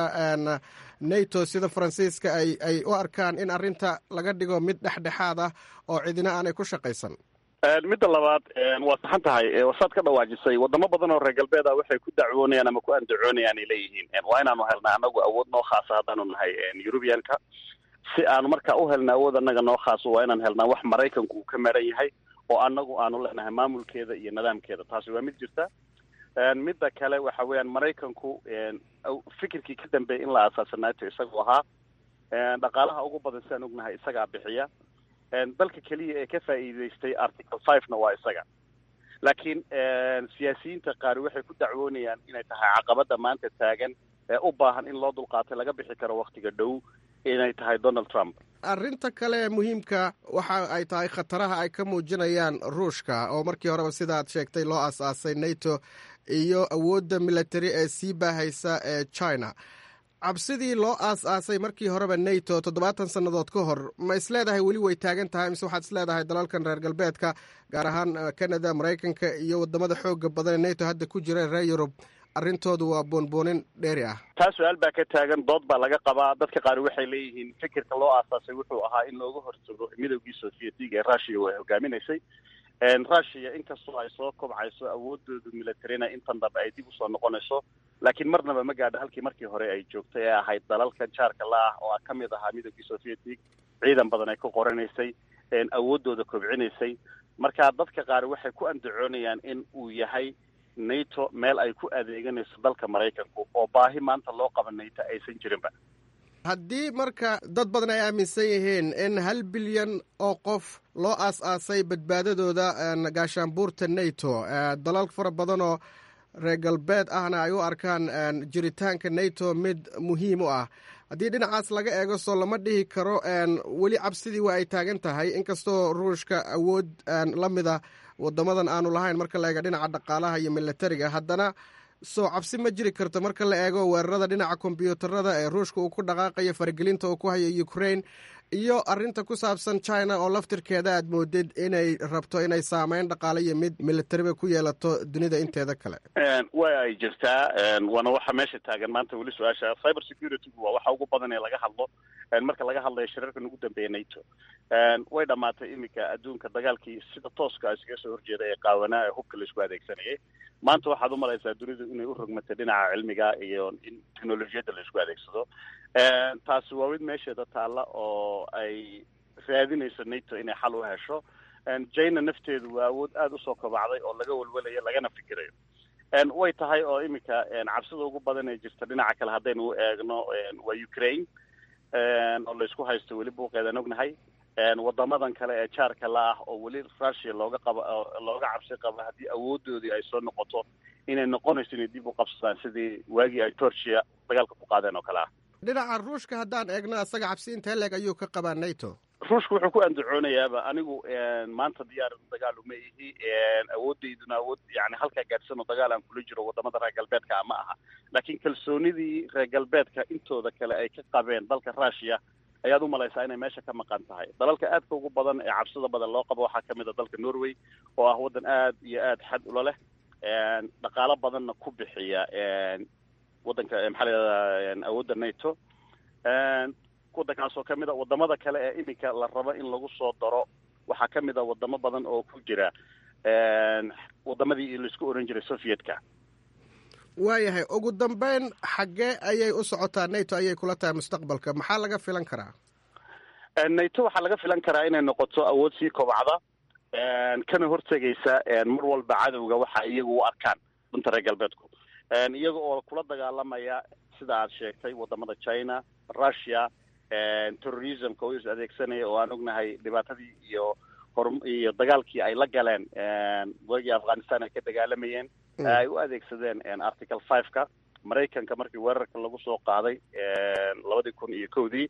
nato sida faransiiska ay ay u arkaan in arrinta laga dhigo mid dhexdhexaad ah oo cidina aanay ku shaqaysan midda labaad waa saxan tahay saad ka dhawaajisay wadamo badan oo reer galbeed ah waxay ku dacwoonayaan ama ku andacoonayaan ay leeyihiin waa inaanu helnaa anagu awood noo khaasa haddaanu nahay eurubianka si aanu markaa u helna awood annaga noo khaaso waa inaan helnaa wax maraykanku uu ka maran yahay oo annagu aanu leenahay maamulkeeda iyo nidaamkeeda taasi waa mid jirta midda kale waxa weeyaan maraykanku fikirkii ka dambeeyay in la aasaasa nato isagu ahaa dhaqaalaha ugu badan sidaan ognahay isagaa bixiya dalka keliya ee ka faa'iidaystay article five-na waa isaga laakiin siyaasiyiinta qaar waxay ku dacwoonayaan inay tahay caqabada maanta taagan ee u baahan in loo dulqaatay laga bixi karo waktiga dhow inay tahay donald trump arrinta kale ee muhiimka waxa ay tahay khataraha ay ka muujinayaan ruushka oo markii horeba sidaad sheegtay loo aas-aasay nato iyo awoodda military ee sii baahaysa ee china cabsidii loo aas-aasay markii horeba nato toddobaatan sannadood ka hor ma isleedahay weli way taagan tahay mise waxaad isleedahay dalalkan reer galbeedka gaar ahaan canada maraykanka iyo wadamada xooga badan ee nato hadda ku jira reer yurub arrintoodu waa boonboonin dheeri ah taa su-aal baa ka taagan dood baa laga qabaa dadka qaar waxay leeyihiin fikirka loo aasaasay wuxuu ahaa in looga hortago midoogii sovietiga ee russia way hogaaminaysay russia inkastoo ay soo kobcayso awoodoodu militarina intan dambe ay dib usoo noqonayso laakiin marnaba ma gaadho halkii markii hore ay joogtay ee ahayd dalalka jaarka la ah oo ka mid ahaa midoogii sovietig ciidan badan ay ku qoranaysay awoodooda kobcinaysay marka dadka qaar waxay ku andacoonayaan in uu yahay nato meel ay ku adeeganayso dalka maraykanku oo baahi maanta loo qaba nato aysan jirinba haddii marka dad badan ay aaminsan yihiin in hal bilyan oo qof loo aas-aasay badbaadadooda gaashaanbuurta nato dalal fara badan oo reer galbeed ahna ay u arkaan jiritaanka nato mid muhiim u ah haddii dhinacaas laga eego soo lama dhihi karo weli cabsidii waa ay taagan tahay inkastoo ruushka awood la mida wadamadan aanu lahayn marka la eego dhinaca dhaqaalaha iyo militariga haddana soo cabsi ma jiri karto marka la eego weerarada dhinaca kombyuutarada ee ruushka uu ku dhaqaaqayo faragelinta uu ku hayo ukraine iyo arinta ku saabsan china oo laftirkeeda aad moodid inay rabto inay saameyn dhaqaale iyo mid militariba ku yeelato dunida inteeda kale way ay jirtaa waana waxa meesha taagan maanta weli su-aasha cyber securitygu waa waxa ugu badan ee laga hadlo marka laga hadlayo shirarkan ugu dambeeya nato way dhamaatay iminka adduunka dagaalkii sida tooska iskaga soo horjeeda ee qaawanaa ee hubka laisku adeegsanayay maanta waxaad u malaysaa dunidu inay u rogmatay dhinaca cilmiga iyo in technolojiyadda laisku adeegsado taasi waa mid meesheeda taalla oo ay raadinayso nato inay xal u hesho china nafteedu waa awood aada usoo kobacday oo laga walwalayo lagana fikirayo way tahay oo iminka cabsida ugu badan ee jirta dhinaca kale haddaynu u eegno waa ukraine oo laysku haysto weli buuqeedan ognahay wadamadan kale ee jaarka la ah oo weli russia looga qaba looga cabsi qabo haddii awoodoodii ay soo noqoto inay noqonayso inay dib u qabsadaan sidii waagii ay torsia dagaalka ku qaadeen oo kale ah dhinaca ruushka haddaan eegno asaga cabsi intee leeg ayuu ka qabaa nato ruushka wuxuu ku andacoonayaaba anigu maanta diyaar dagaal uma ihi awoodayduna awood yani halkaa gaadhsan oo dagaal aan kula jiro wadamada reer galbeedka ma aha laakiin kalsoonidii reer galbeedka intooda kale ay ka qabeen dalka russia ayaad u malaysaa inay meesha ka maqan tahay dalalka aadka ugu badan ee cabsida badan loo qabo waxaa kamid a dalka norway oo ah waddan aad iyo aad xad ula leh dhaqaalo badanna ku bixiya waddanka maxaa layihahda awoodda nato waddankaas oo kamid a wadamada kale ee iminka la rabo in lagu soo daro waxaa kamid a wadamo badan oo ku jira wadamadii laisku oran jiray sovietka waayahay ugu dambeyn xaggee ayay u socotaa nato ayay kula tahay mustaqbalka maxaa laga filan karaa nato waxaa laga filan karaa inay noqoto awood sii kobcda kana hortegaysa mar walba cadowga waxa iyagu u arkaan dunta reer galbeedku iyaga oo kula dagaalamaya sida aad sheegtay wadamada china russia terrorismka oo is adeegsanaya oo aan ognahay dhibaatadii iyo hor iyo dagaalkii ay la galeen waagii afghanistan ay ka dagaalamayeen ay u adeegsadeen article five-ka maraykanka markii weerarka lagu soo qaaday labadii kun iyo kowdii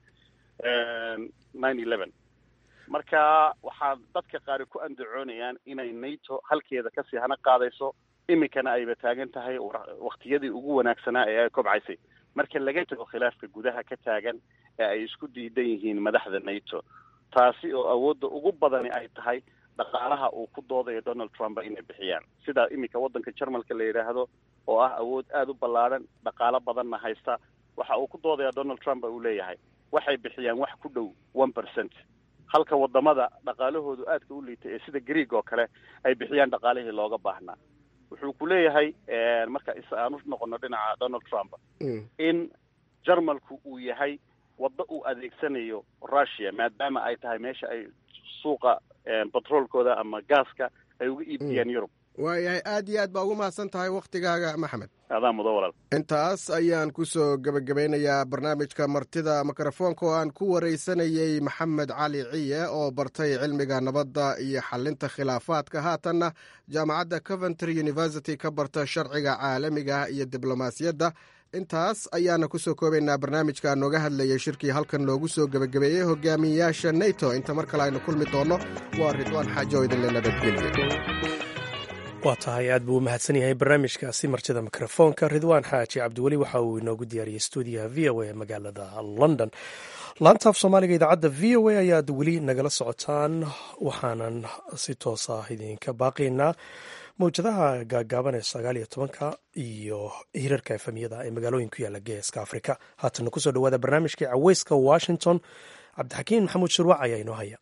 nine eleven marka waxaa dadka qaari ku andacoonayaan inay nato halkeeda kasii hana qaadayso iminkana ayba taagan tahay waktiyadii ugu wanaagsanaa ee ay kobcaysay marka laga tago khilaafka gudaha ka taagan ee ay isku diidan yihiin madaxda nato taasi oo awoodda ugu badani ay tahay dhaqaalaha uu ku doodayo donald trump inay bixiyaan sida iminka waddanka jarmalka la yidhaahdo oo ah awood aada u ballaadhan dhaqaalo badanna haysta waxa uu ku doodaya donald trump uu leeyahay waxay bixiyaan wax ku dhow one percent halka wadamada dhaqaalahoodu aadka u liitay ee sida greeg oo kale ay bixiyaan dhaqaalihii looga baahnaa wuxuu ku leeyahay marka is aan u noqono dhinaca donald trump in jarmalku uu yahay waddo uu adeegsanayo russia maadaama ay tahay meesha ay suuqa batroolkooda ama gaaska ay uga iibiyaan yurub waayahay aad iyo aad baa ugu mahadsan tahay wakhtigaaga maxamed adaa mudo walaal intaas ayaan ku soo gebagabeynayaa barnaamijka martida mikrofoonka oo aan ku waraysanayey maxamed cali ciye oo bartay cilmiga nabadda iyo xalinta khilaafaadka haatanna jaamacadda coventry university ka barta sharciga caalamiga iyo diblomaasiyadda intaas ayaana ku soo koobaynaa barnaamijka nooga hadlayay shirkii halkan loogu soo gebagabeeyey hogaamiyayaasha neto inta mar kale aynu kulmi doonno waa ridwaan xaajo oo idinle nabadgelye waa tahay aad buu u mahadsan yahay barnaamijkaasi martida mikrofoonka ridwaan xaaji cabdiweli waxa uu inoogu diyaariyey stuudiyaha v o a magaalada london laanta af soomaaliga idaacadda v o a ayaad weli nagala socotaan waxaanan si toos ah idinka baaqaynaa mawjadaha gaagaaban ee sagaal iyo tobanka iyo hirarka efamiyada ee magaalooyin ku yaala geeska afrika haatana kusoo dhawaada barnaamijkii caweyska washington cabdixakiin maxamuud shirwac ayaa inoo haya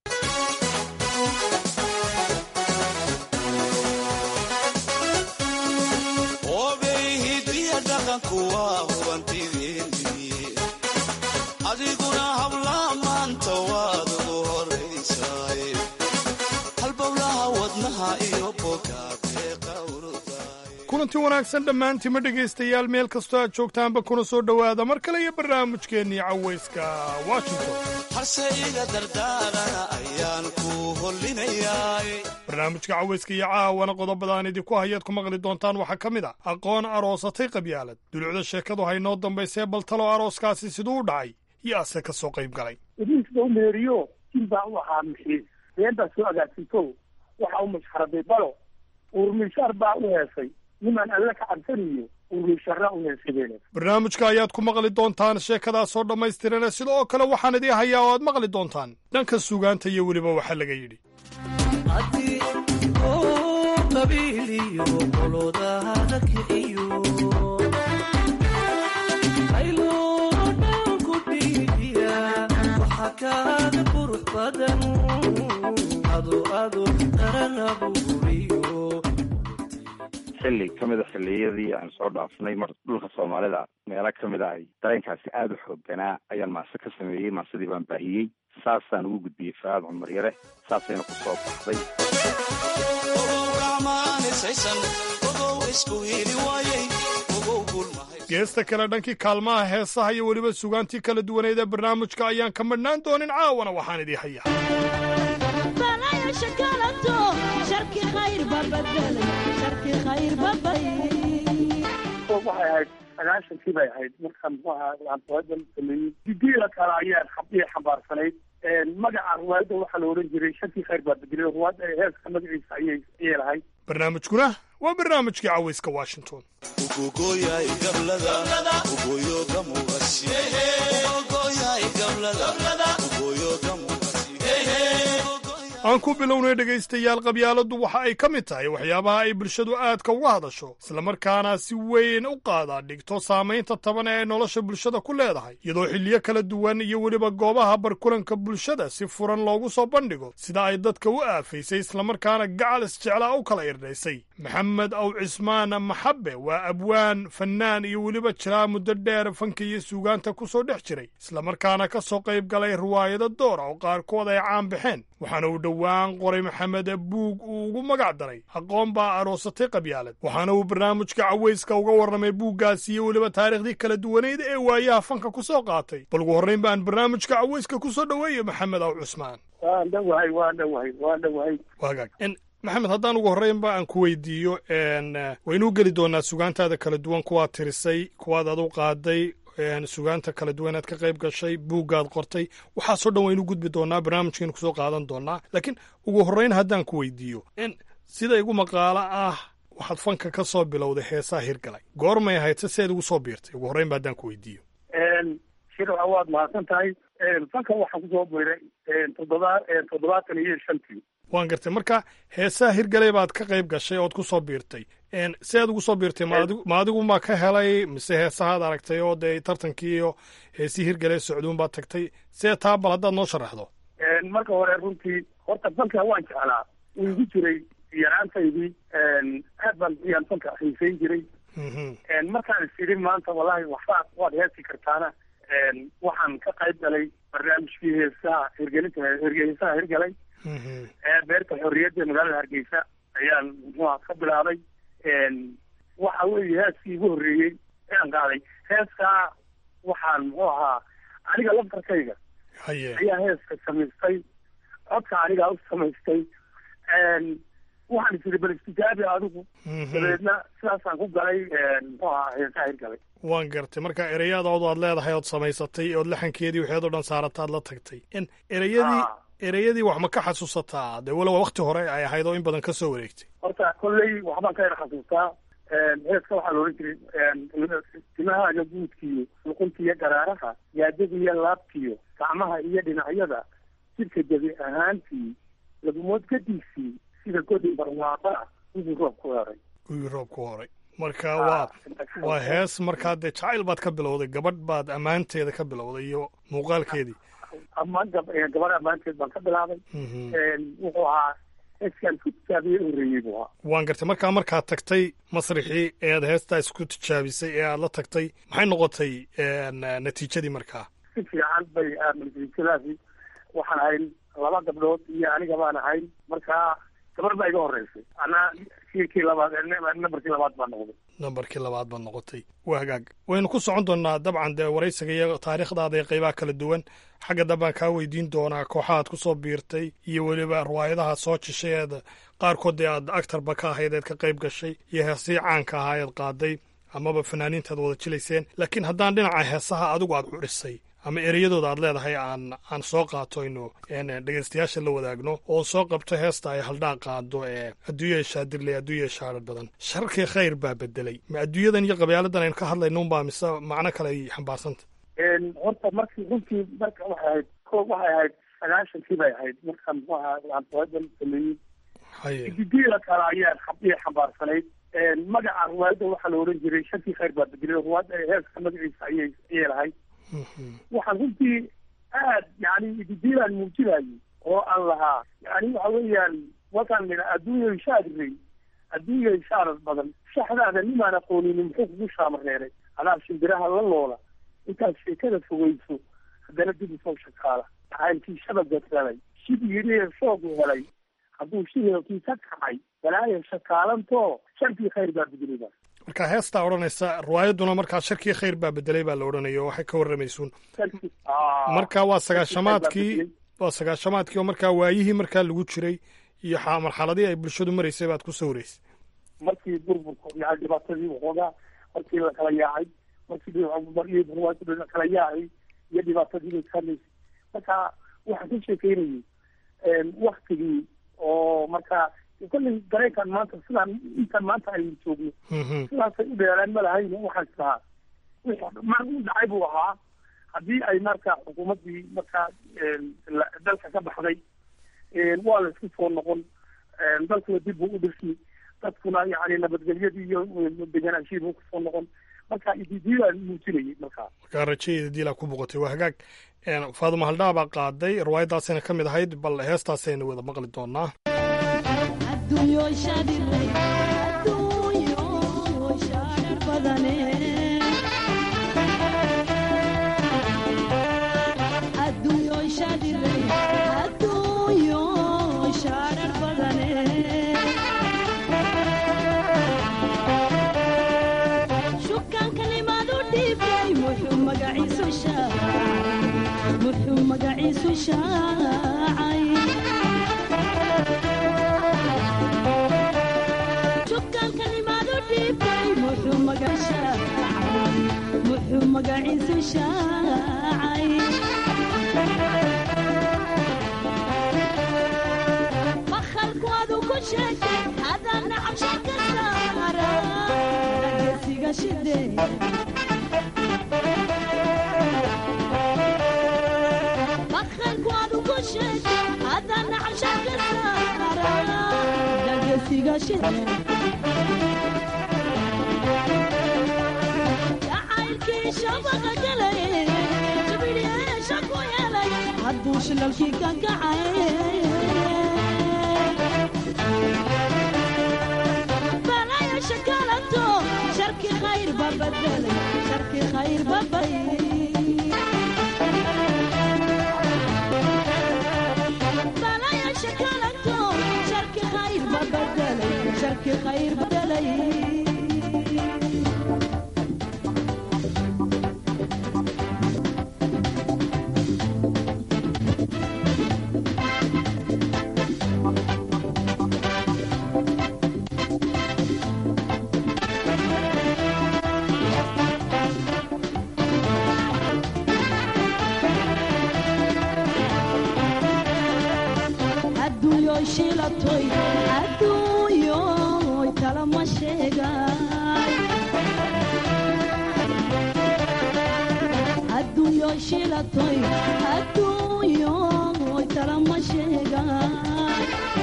adiguna hablaha maanta waad ugu horaysaay halbowlaha wadnaha iyo kulanti wanaagsan dhammaantiima dhegaystayaal meel kastoo aad joogtaanba kuna soo dhowaada mar kale iyo barnaamijkeennii cawayska washington harse iga dardaarana ayaan ku hollinayaay barnaamijka cawayska iyo caawana qodobadaan idinku hayaad ku maqli doontaan waxaa ka mid a aqoon aroosatay qabyaalad dulucda sheekadu haynoo dambaysee baltalo arooskaasi siduu u dhacay iyo ase ka soo qayb galay idinkiba u meeriyo jin baa u ahaa mixiis been baa soo agaasito waxa u mashxaraday balo uurmishaar baa u heesay nimaan alle ka cabsaniyo uurmishaarna u heesadeen barnaamijka ayaad ku maqli doontaan sheekadaasoo dhammaystirane sidoo kale waxaan idii hayaa oo aad maqli doontaan dhanka sugaanta iyo weliba waxaa laga yidhi xilli ka mid a xilliyadii aan soo dhaafnay mar dhulka soomaalida meelo ka mid ah dareenkaasi aada u xoogganaa ayaan maase ka sameeyey maasadii baan baahiyey saasaan ugu gudbiyey faaad cumar yare saasayna ku soo baxday geesta kale dhankii kaalmaha heesaha iyo weliba sugaantii kala duwaneed ee barnaamijka ayaan ka madhnaan doonin caawana waxaan idii hayaa waxay ahayd sagaashankii bay ahayd marka muxuu ahaa aantoadan sameeyey didiila kale ayaan xabdii xambaarsanayd magaca ruwaayadda waxaa la odhan jiray shantii khayr baa bedelay ruwaadda heeska magaciisa ayay ayay lahayd barnaamijkuna waa barnaamijkii cawayska washington aan ku bilownay dhegaystayaal qabyaaladdu waxa ay ka mid tahay waxyaabaha ay bulshadu aadka uga hadasho islamarkaana si weyn u qaadaa dhigto saamaynta taban ee ay nolosha bulshada ku leedahay iyadoo xilliyo kala duwan iyo weliba goobaha barkulanka bulshada si furan loogu soo bandhigo sida ay dadka u aafaysay islamarkaana gacal isjeclaa u kala irdhaysay maxamed aw cismaan maxabe waa abwaan fannaan iyo weliba jiraa muddo dheer fanka iyo suugaanta ku soo dhex jiray islamarkaana ka soo qayb galay riwaayado doora oo qaarkood ay caan baxeen waxaana uu dhowaan qoray maxamed buug uu ugu magac daray aqoon baa aroosatay qabyaalad waxaana uu barnaamijka cawayska uga warramay buuggaasi iyo weliba taariikhdii kala duwaneyd ee waayaha fanka ku soo qaatay bal ugu horrayn baan barnaamijka cawayska ku soo dhoweeyo maxamed aw cusmaan waan dhowahay waan dhowahay waan dhowahay wagaag maxamed haddaan ugu horreynba aan ku weydiiyo waynuu geli doonaa sugaantaada kala duwan kuwaad tirisay kuwaad adu qaaday sugaanta kala duwan aad ka qayb gashay buuggaad qortay waxaasoo dhan waynu gudbi doonaa barnaamijkaynu kusoo qaadan doonaa laakiin ugu horreyn haddaan ku weydiiyo sida igu maqaalo ah waxaad fanka ka soo bilowday heesaa hirgalay goormay ahayd se seed ugu soo biirtay ugu horreynba haddaan ku weydiiyo shirca waad mahadsan tahay fanka waxaan kusoo biiray toddoba toddobaatan iyo shantii waan gartay marka heesaha hirgalay baad ka qayb gashay ood ku soo biirtay si aad ugu soo biirtay ma adigu ma ka helay mise heesahaad aragtay oo dee tartankii iyo heesii hirgalee socduun baad tagtay see taa bal haddaad noo sharaxdo marka hore runtii horta fanka waan jeclaa wuu igu jiray yaraantaydii aad baan yaan fanka xiisayn jiray markaan is idhi maanta wallahi waxbaad waad heesi kartaana waxaan ka qayb galay barnaamijkii heesaha hirgelinta heesaha hirgalay beerta xorriyadda magaalada hargeysa ayaan muxuuha ka bilaabay waxa weeye heeskii igu horreeyey ayaan qaaday heeskaa waxaan muxuu ahaa aniga laftarkayga haye ayaa heeska samaystay codka anigaa u samaystay waxaan isiri bal istijaabi adigu dabeedna sidaasaan ku galay muxuu ahaa heesaa hirgalay waan gartay marka ereyadoodu aad leedahay ood samaysatay ood laxankeedii waxeed o dhan saarataad la tagtay in ereyadii ereyadii wax ma ka xasuusataa dee walowa wakti hore ay ahayd oo in badan ka soo wareegtay horta kolley waxbaan ka yar xasuustaa heeska waxaa loohan jiray timahaaga guudkiyo luquntiyo garaaraha yaadadiyo laabtiyo gacmaha iyo dhinacyada jidhka jabi ahaantii lagumood gadiisii sida godin barwaaqaa wigii roob ku heray gugii roob ku horay marka waa waa hees markaa dee jacayl baad ka bilowday gabadh baad ammaanteeda ka bilowday iyo muuqaalkeedii ammaan gab gabadh ammaanteed baan ka bilaabay wuxuu ahaa heeskaan ku tijaabiye horreeyey buu ahaa waan gartay markaa markaad tagtay masrixii ee aad heestaa isku tijaabisay ee aad la tagtay maxay noqotay natiijadii markaa si fiican bay natiijadaasi waxaan ahayn laba gabdhood iyo aniga baan ahayn markaa gabar baa iga horreysay anaa kii labaad nambarkii labaad baan noqday nambarkii labaad baad noqotay waa hagaag waynu ku socon doonaa dabcan dee waraysiga iyo taariikhdaada ee qaybaha kala duwan xagga dambaan kaa weydiin doonaa kooxahaad ku soo biirtay iyo weliba riwaayadaha soo jishay eed qaarkood dee aad actarba ka ahayd eed ka qayb gashay iyo heesii caanka ahaa eed qaaday amaba fanaaniintaad wada jilayseen laakiin haddaan dhinaca heesaha adigu aad xurisay ama ereyadooda aad leedahay aan aan soo qaato aynu dhegeystayaasha la wadaagno oo soo qabto heesta ay haldhaa qaado ee adduunya shaadirley adduunya shaadhar badan sharkii khayr baa bedelay ma adduunyadan iyo qabyaaladan aynu ka hadlayno unbaa mise macno kale ay xambaarsanta horta markii runtii marka waxay ahayd ko waxay ahayd sagaashankii bay ahayd markaan muxuu ahaa aan riwaayadan sameeyey haye didiila kale ayaa ayay xambaarsanayd magaca riwaayadda waxaa la ohan jiray sharkii khayr baa bedelay riwaayadda heeska magaciisa ayay ayay lahayd waxaan runtii aad yani ididiilaan muujinayay oo aan lahaa yani waxa weeyaan wakaan nidha adduunyay shaadirey adduunyay shaarar badan shaxdaada nimaan aqoonini muxuu kugu shaamareeray adaa shimbiraha la loola intaad sheekada fogeyso haddana dib usoo shakaala jacaylkii shabaga galay shib yidhi shoogu helay hadduu shihelkiisa kacay balaayo shakaalantoo sharkii khayr baa bedelida marka heestaa odhanaysa riwaayadduna markaa sharkii khayr baa bedelay baa la odhanaya oo waxay ka warramaysuun marka waa sagaashamaadkii waa sagaashamaadkii oo markaa waayihii markaa lagu jiray iyo marxaladii ay bulshadu maraysay baad ku sawiraysay markii burburku yani dhibaatadii waxoogaa markii la kala yaacay markii riwaayadu la kala yaacay iyo dhibaatadii bay ka hadlaysay marka waxaan ka sheekeynayay waktigii oo marka kolley dareenkan maanta sidaan intan maanta aynu joogno sidaasay u dheeraan ma lahayn waxaan islahaa mar u dhacay buu ahaa haddii ay marka xukuumaddii markaa dalka ka baxday waa la isku soo noqon dalkuna dib buu u dhirsi dadkuna yani nabadgelyadii iyo deganaanshihi buu kusoo noqon marka ididiilaan muujinayay markaa markaa rajadeeda diilaa ku boqotay waa hagaag faaduma haldhaa baa qaaday riwaayaddaasayna ka mid ahayd bal heestaasaynu wada maqli doonaa Balaya shakalanto, sharki khayr babadalay shilatoy adduunyoy talama sheegay adduunyoy shilatoy adduunyoy talama sheegay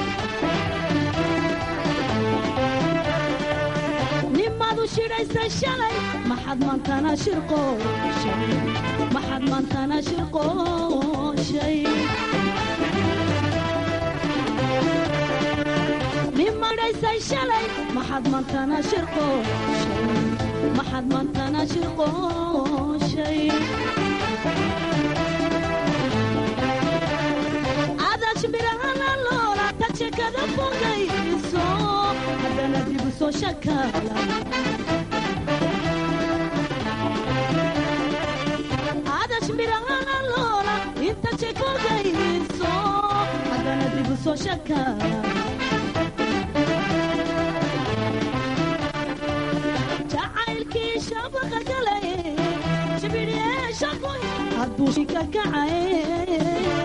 nimadu shidhaysa shalay maxad maantana shirqooshay maxad maantana shirqooshay nimadhaysay shalay maxad maantana shirqooshay maxad maantana shirqooshay adash birahana loola tajekada fogayso haddana dibu soo shakala adash birahana loola inta jekogayso haddana dibu soo shakala jacaylkii shabaqa galay shibidyeeshakoy hadduu shika kacay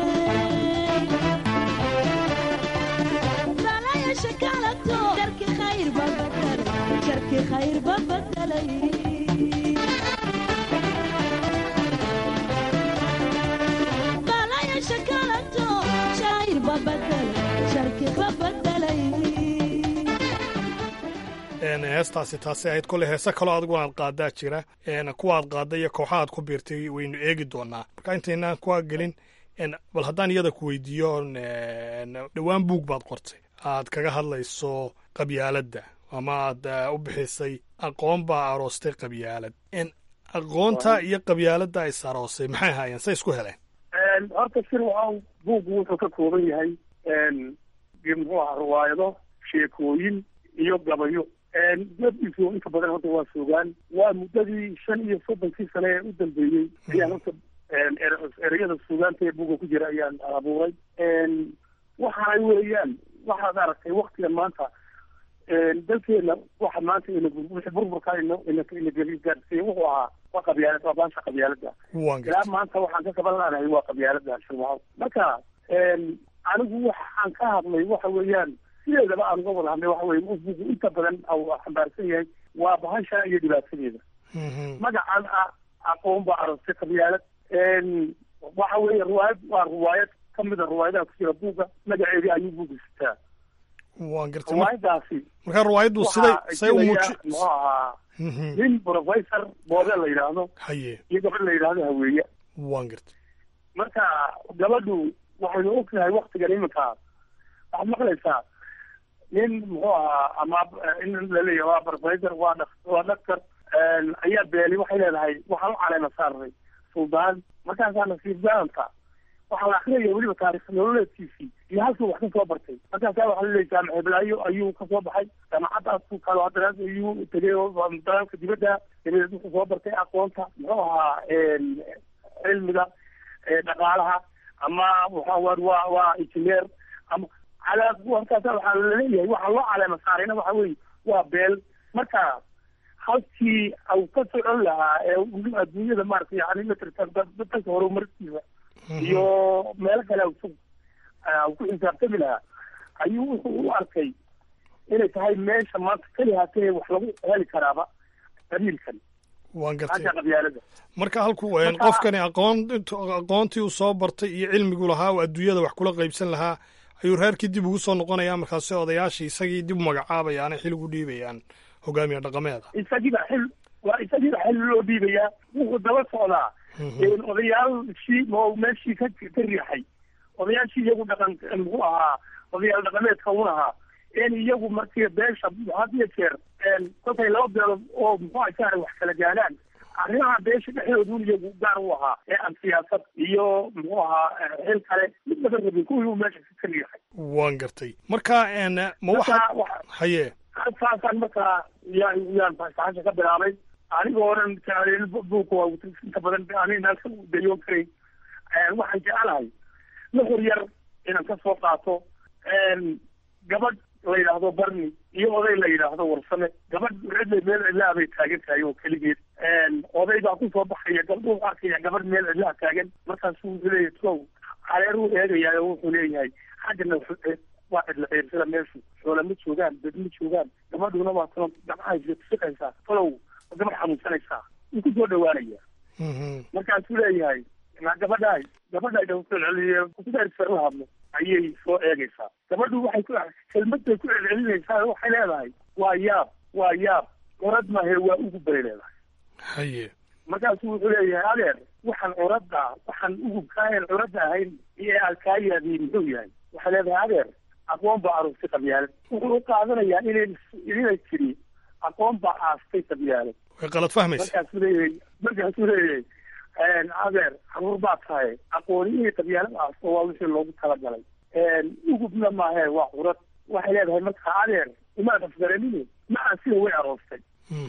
balaya shakalato jarki khayr babadalay jarki khayr babadalay balaya shakalato shayr babadalay jarki babadalay heestaasi taasi ahayd kolley heese kaloo adigu aad qaadaa jira kuwa aad qaadda iyo kooxa aad ku biirtay waynu eegi doonaa marka intaynaan kuwa gelin bal haddaan iyada ku weydiiyo dhowaan buug baad qortay aad kaga hadlayso qabyaaladda ama aad u bixisay aqoon baa aroostay qabyaalad aqoonta iyo qabyaaladda is aroosay maxay ahaayeen say isku heleen horta sir waxaa buuggu wuxuu ka kooban yahay muxuu ahaa riwaayado sheekooyin iyo gabayo dabdiisu inta badan horta waa sugaan waa muddadii shan iyo soddonkii sane ee u dambeeyey ayaan horta ereyada suugaanta ee buga ku jira ayaan abuuray waxaay weeyaan waxaad aragtay waktigan maanta dalkeena waxa maanta wixii burburka ino inageli gaarsiiya wuxuu ahaa waa qabyaalad waa baasha qabyaalada ilaa maanta waxaan ka kaban laanahay waa qabyaalada shirmaco marka anigu waxaan ka hadlay waxa weeyaan sideedaba aan uga wada hadlay waxa weye bugu inta badan xambaarsan yahay waa bahasha iyo dhibaatadeeda magacan ah aqoon baa aragtay qabyaalad waxa weeye riwaayad waa riwaayad kamida riwaayadaha ku jira buugga magaceedii ayuu buugga sitaa waan gartay riwaayadaasi marka riwaayaddu siday say u muuji muxuu ahaa nin professor boode la yidhaahdo haye iyo gabadh la yidhaahdo haweeye waan gartay marka gabadhu waxaynu ogtahay waktigan iminka waxaad maqlaysaa nin muxuu ahaa ama in laleeyahay waa professor waa waa doctor ayaa beeli waxay leedahay waxaan u caleema saarnay suldaan markaasaa nasiib daanta waxaa la akrinaya weliba taarikh nololeedkiisii iyo halkuu wax ka soo bartay markaasaa waxaa laleeyahay jaamac heblaayo ayuu ka soo baxay jaamacaddaas kalo haddana ayuu tegay dalaalka dibadda dabadeed wuxuu soo bartay aqoonta muxuu ahaa cilmiga dhaqaalaha ama waxa waa waa injineer ama calaa markaasa waxaa laleeyahay waxaa loo caleema saarayna waxa weeye waa beel marka halkii au ka socon lahaa ee adduunyada maarata yani matartan dadka horumarkiisa iyo meelo kale au ku xisaabtami lahaa ayuu wuxuu u arkay inay tahay meesha maanta keli haatee wax lagu heli karaaba qabiilkan waan gartay hasha qabyaalada marka halku qofkani aqoon aqoontii uu soo bartay iyo cilmigu lahaa oo adduunyada wax kula qaybsan lahaa ayuu reerkii dib ugu soo noqonaya markaasi odayaashii isagii dib u magacaabayaana xil ugu dhiibayaan hogaamiye dhaqameeda isagiiba xil waa isagiiba xil loo dhiibayaa wuxuu daba socdaa odayaashii oo meeshii ka ka riixay odayaashii iyagu dhaqan muxuu ahaa odayaal dhaqameedka un ahaa in iyagu markii beesha had iyo jeer kolkay laba beelood oo muxuu aha jahra wax kala gaadhaan arrimaha beesha dhexdoodu iyagu gaar u ahaa ee aan siyaasad iyo muxuu ahaa xil kale mid laga rabin kuwii uu meesha ka riixay waan gartay marka ma waxa haye saasaan markaa yaa yaan saxasha ka bilaabay anigoo dhan jecleen buuka waa inta badan anina dayoon karay waxaan jecelahay nuxur yar inaan ka soo qaato gabadh la yidhaahdo barni iyo oday la yidhaahdo warsame gabadh cidla meel cidlaha bay taagan tahay oo keligeed oday baa kusoo baxaya gabdhuhu arkaya gabadh meel cidlaha taagan markaasuu wuxuu leeyahay tow caleeruu eegayaa oo wuxuu leeyahay xaggana waa cidla ciirsada meeshu xoola ma joogaan dad ma joogaan gabadhuna waa tano gabcahay fiqaysaa falow gabadh xanuunsanaysaa wuu ku soo dhawaanaya markaasuu leeyahay na gabadhaay gabadhay dhawcelceliye kudarsar la hadlo ayay soo eegaysaa gabadhu waxay ku kelmadbay ku celcelinaysaa waxay leedahay waa yaab waa yaab orad mahe waa ugu bay leedahay haye markaasuu wuxuu leeyahay adeer waxaan curadda waxaan ugubkaayan curadda ahayn iyo aad kaa yaadiin muxuu yahay waxay leedahay adeer aqoon baa aroostay qabyaalad wuxuu u qaadanayaa inay inay tiri aqoon baa aastay qabyaalad way qalad fahmaysa markaasuu leeyahay markaasuu leeyahay adeer caruur baa tahay aqooniyihii qabyaalad aasto waa wixii loogu talagalay ugubna maahe waa curad waxay leedahay markaa adeer umaad afgaranine ma aan sida way aroostay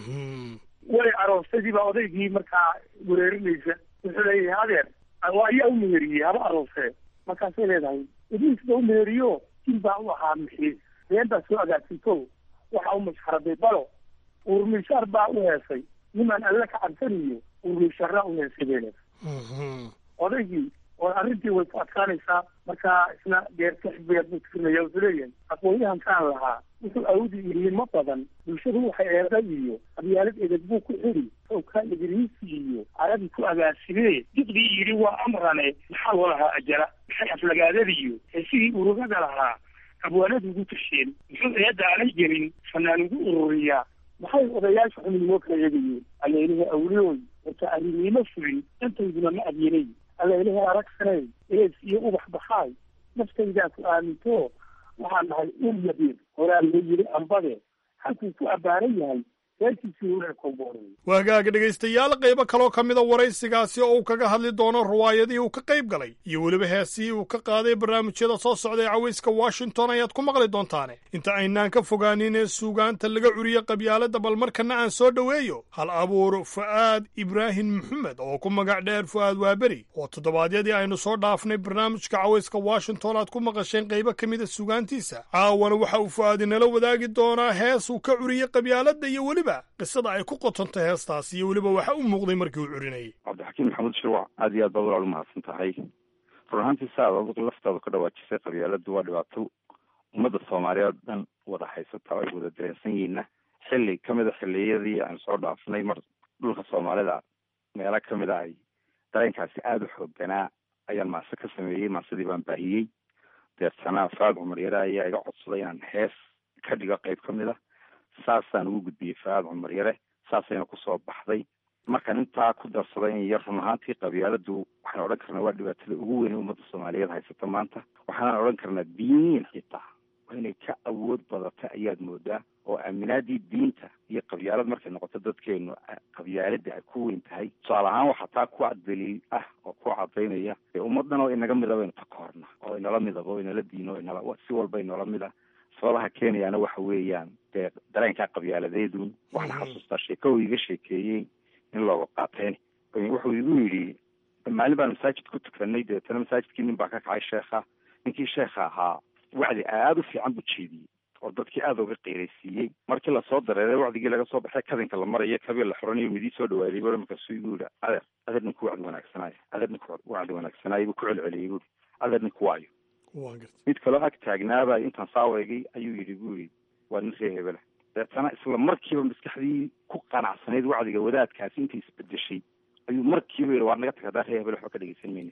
way aroostadii baa odaygii markaa wereerinaysa wuxuu leeyahay adeer ayaa u meheriyey haba aroosee markaasay leedahay idiis ba u meheriyo jin baa u ahaa mixiis been baa soo agaasito waxa u mashxaraday balo urmishaar baa u heesay nimaan alle ka cabsaniyo urmishaara u heesay bay leedahay odaygii oo arrintii way ku adkaanaysaa markaa isna geerta xisbiga buu tirinaya wuxuu leeyahay aqoonyahankaan lahaa wuxuu awdi iliimo badan bulshadu waxay eeda iyo qabyaalad edeg buu ku xiri sawkaa idriisi iyo arabi ku agaasimee diqdii yidhi waa amrane maxaa loo lahaa ajala maxay aflagaadadiyo heesigii urugada lahaa abwaanadu ugu tasheen muxuu eedda aanay gelin fanaan ugu ururiyaa maxay odayaasha xuminimo kala eegayeen alleelihi awliyooy wata arrinimo fulin intayduna ma adyanay alleelihi aragsanay ees iyo ubax baxaay naftaydaa ku aaminto waxaan nahay ul yabiir horaa loo yiri ambade halkuu ku abbaaran yahay reerkiisii hore kowboorey waagaaga dhegaystayaal qaybo kaloo ka mida waraysigaasi oo uu kaga hadli doono riwaayadihii uu ka qayb galay iyo weliba heesihii uu ka qaaday barnaamijyada soo socda ee cawayska washington ayaad ku maqli doontaane inta aynaan ka fogaanin ee suugaanta laga curiyo qabyaaladda bal markana aan soo dhoweeyo hal abuur fu'aad ibraahim maxamed oo ku magac dheer fu'aad waaberi oo toddobaadyadii aynu soo dhaafnay barnaamijka cawayska washington aad ku maqasheen qaybo ka mida suugaantiisa caawana waxa uu fu'aadi nala wadaagi doonaa hees uu ka curiyey qabyaaladda iyo weliba qisada ay ku qotontay heestaas iyo weliba waxa u muuqday markii uu curinayay cabdixakiim maxamuud shirwac aad iyo aad baad walaal umahadsan tahay run ahaantii sa aad adigu laftaada ka dhawaajisay qabyaaladu waa dhibaato ummadda soomaaliyeed dhan wada haysata oo ay wada dareensan yihiinna xilli ka mid a xilliyadii aan soo dhaafnay mar dhulka soomaalida meelo ka mid a ay dareenkaasi aada u xoogganaa ayaan maase ka sameeyey maasadii baan baahiyey deetana faad cumar yare ayaa iga codsaday inaan hees ka dhigo qayb ka mid a saasaan ugu gudbiyey faad cumar yare saasayna kusoo baxday markaan intaa ku darsaday in yar run ahaantii qabyaaladu waxaan odhan karnaa waa dhibaatada ugu weyn ee ummadda soomaaliyeed haysata maanta waxaanaan odhan karnaa diiniin xitaa waa inay ka awood badata ayaad moodaa oo aaminaadii diinta iyo qabyaalad markay noqoto dadkeenu qabyaaladii ay ku weyn tahay tusaale ahaan waxaa taa ku daliil ah oo ku cadaynaya ee ummadan oo inaga midaba inu takoorna oo inala midaba oo inala diino o inala si walba inoola mid ah sababaha keenayaana waxa weeyaan dee dareenkaa qabyaaladeedun waxaan xasuustaa sheeko uu iga sheekeeyey in looga qaateen wuxuu igu yidhi maalin baan masaajid ku tukanay deetana masaajidkii nin baa ka kacay sheekha ninkii sheekha ahaa wacdi aada u fiican buu jeediyey oo dadkii aada uga qiiraysiiyey markii lasoo dareeray wacdigii laga soo baxay kadinka la marayo kabii la xoranayo midii soo dhawaaday bur markaasuu igu yidhi adeer adeer ninku wacdi wanaagsanaayo adeer ninku wacdi wanaagsanaayo buu ku celceliyey buuri adeer ninku waayo mid kaloo ag taagnaaba intaan saaweegay ayuu yidhi buu yidhi waa nin ree hebela deetana isla markiiba maskaxdii ku qanacsanayd wacdiga wadaadkaasi intay isbedeshay ayuu markiiba yidhi waa naga tag haddaa ree hebel waxba ka dhegeysan mayna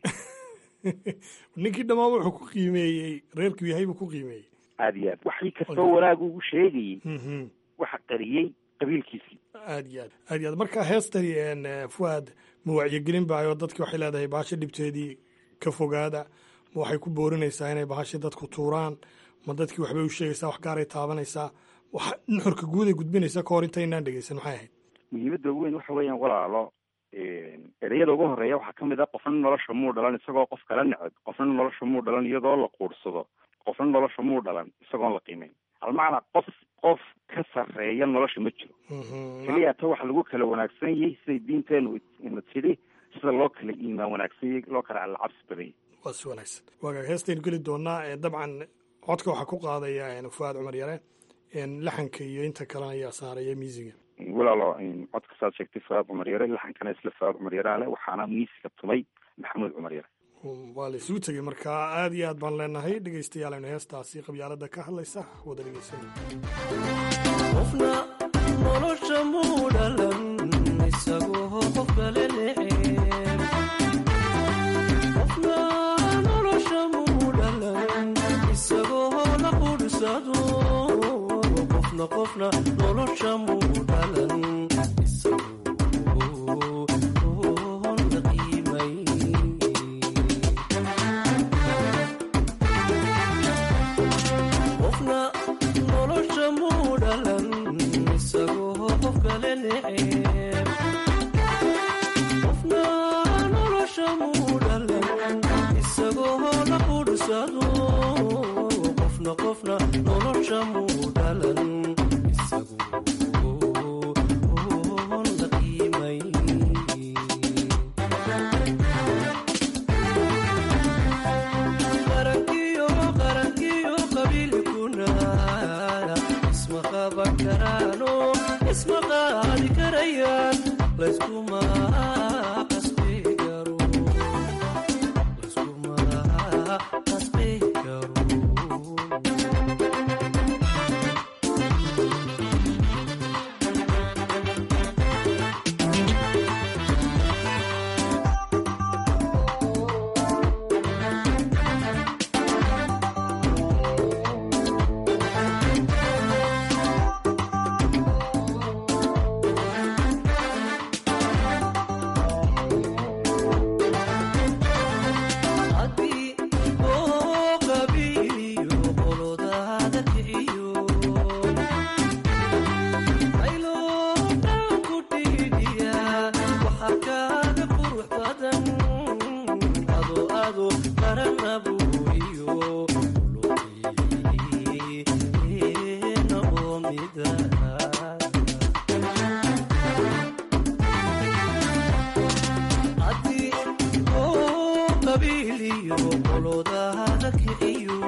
ninkii dhammaan wuxuu ku qiimeeyey reerkuu yahay buu ku qiimeeyey aada iyo aad waxii kastoo wanaag ugu sheegayey waxa qariyey qabiilkiisii aad iyo aad aad iyo aad marka heestani fuaad ma wacyigelin baayoo dadki waxay leedahay bahasha dhibteedii ka fogaada ma waxay ku boorinaysaa inay bahasha dadku tuuraan ma dadkii waxbay u sheegaysaa wax gaaray taabanaysaa waxa nuxurka guud ay gudbinaysaa ka hor intaynaan dhegeysan maxay ahayd muhiimadda weyn waxa weeyaan walaalo ereyada ugu horeeya waxaa kamid ah qofna nolosha muu dhalan isagoo qof kala neceb qofna nolosha muu dhalan iyadoo la quursado qofna nolosha muu dhalan isagoon la qiimeyn almacnaa qof qof ka sarreeya nolosha ma jiro keliya ta waxa lagu kala wanaagsan yahay siday diinteenu ina tidhi sida loo kala iimaan wanaagsan yahay loo kala allacabsi badanyay waa si wanaagsan waagaag heestaynu geli doonaa dabcan codka waxaa ku qaadaya fuaad cumar yare laxanka iyo inta kalena ayaa saaraya miisiga walaalo codka saad sheegtay fuaad cumar yare laxankana isla fuaad cumar yare ale waxaana miisiga tumay maxamuud cumar yare waa la isugu tegey marka aad iyo aad baan leenahay dhegaystayaal aynu heestaasi qabyaalada ka hadlaysa wada dhegaysano qofna nolosha muu dhalan isagoo qof kale neceb qofna nolosha muu dhalan isagoo la qudsado qofna qofna nolosha muu dhalan isagoo la qiimay qofna nolosha muu dhalan isagoo qof kale neceb qofna nolosha muu dhalan isagoo la qudsado qofna qofna nolosha muu dhalan isagoo la qiimay qarankiyo qarankiyo qabiilkuna isma qaban karaano isma qaadi karayaan layskuma qasbi karo layskuma qasbi karo haddii oo qabiiliyo qolodaada kiciyo ayloodan ku dhiidhiya waxaa kaaga qurux badan ado ado qaranabuuriyo luqeena oo mida haddii oo qabiiliyo qolodaada kiciyo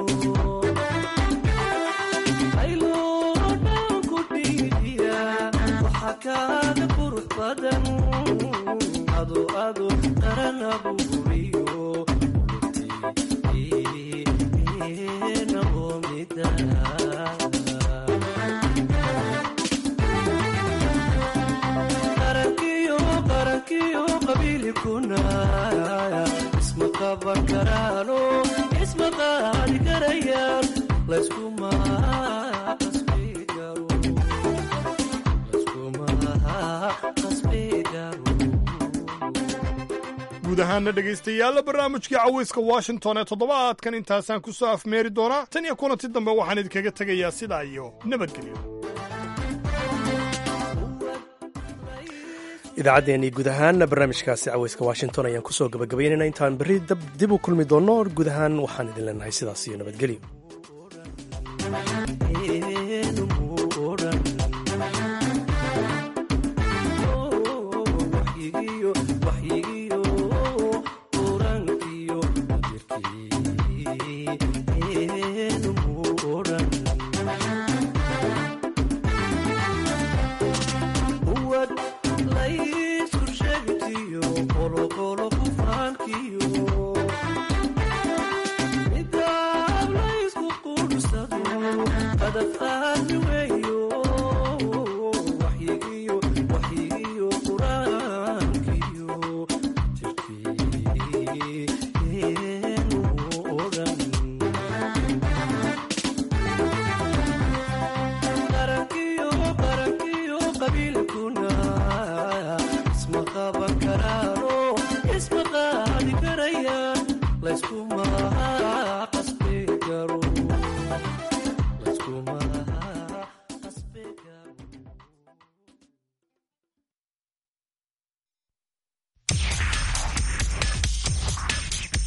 ayloodan ku dhiidiya waxaa kaaga qurux badan ado ado qaranabuuriyo luqeena oo mida qarankiyo qarankiyo qabiilkuna isma qaban karaano isma qaadi karayaan layskuma qasbi karo layskuma qasbi karo guud ahaana dhegaystayaal barnaamijkii caweyska washington ee toddobaadkan intaasaan ku soo afmeeri doonaa tan iyo kulanti dambe waxaan idinkaga tegayaa sidaa iyo nabadgelyo idaacaddeenii guud ahaan barnaamijkaasi caweyska washington ayaan kusoo gabagabaynayna intaan berri dib u kulmi doonno guud ahaan waxaan idin leenahay sidaas iyo nabadgelyo What laysu sheegtiyo qoloqolo ku faankiyo midaab laysku quursado hadaf aadmi weeyo waxyigiyo waxyigiyo qur-aankiyo jirkeenu odhan qarankiyo qarankiyo qabiilkuna isma qaban karaano isma qaadi karayaan layskuma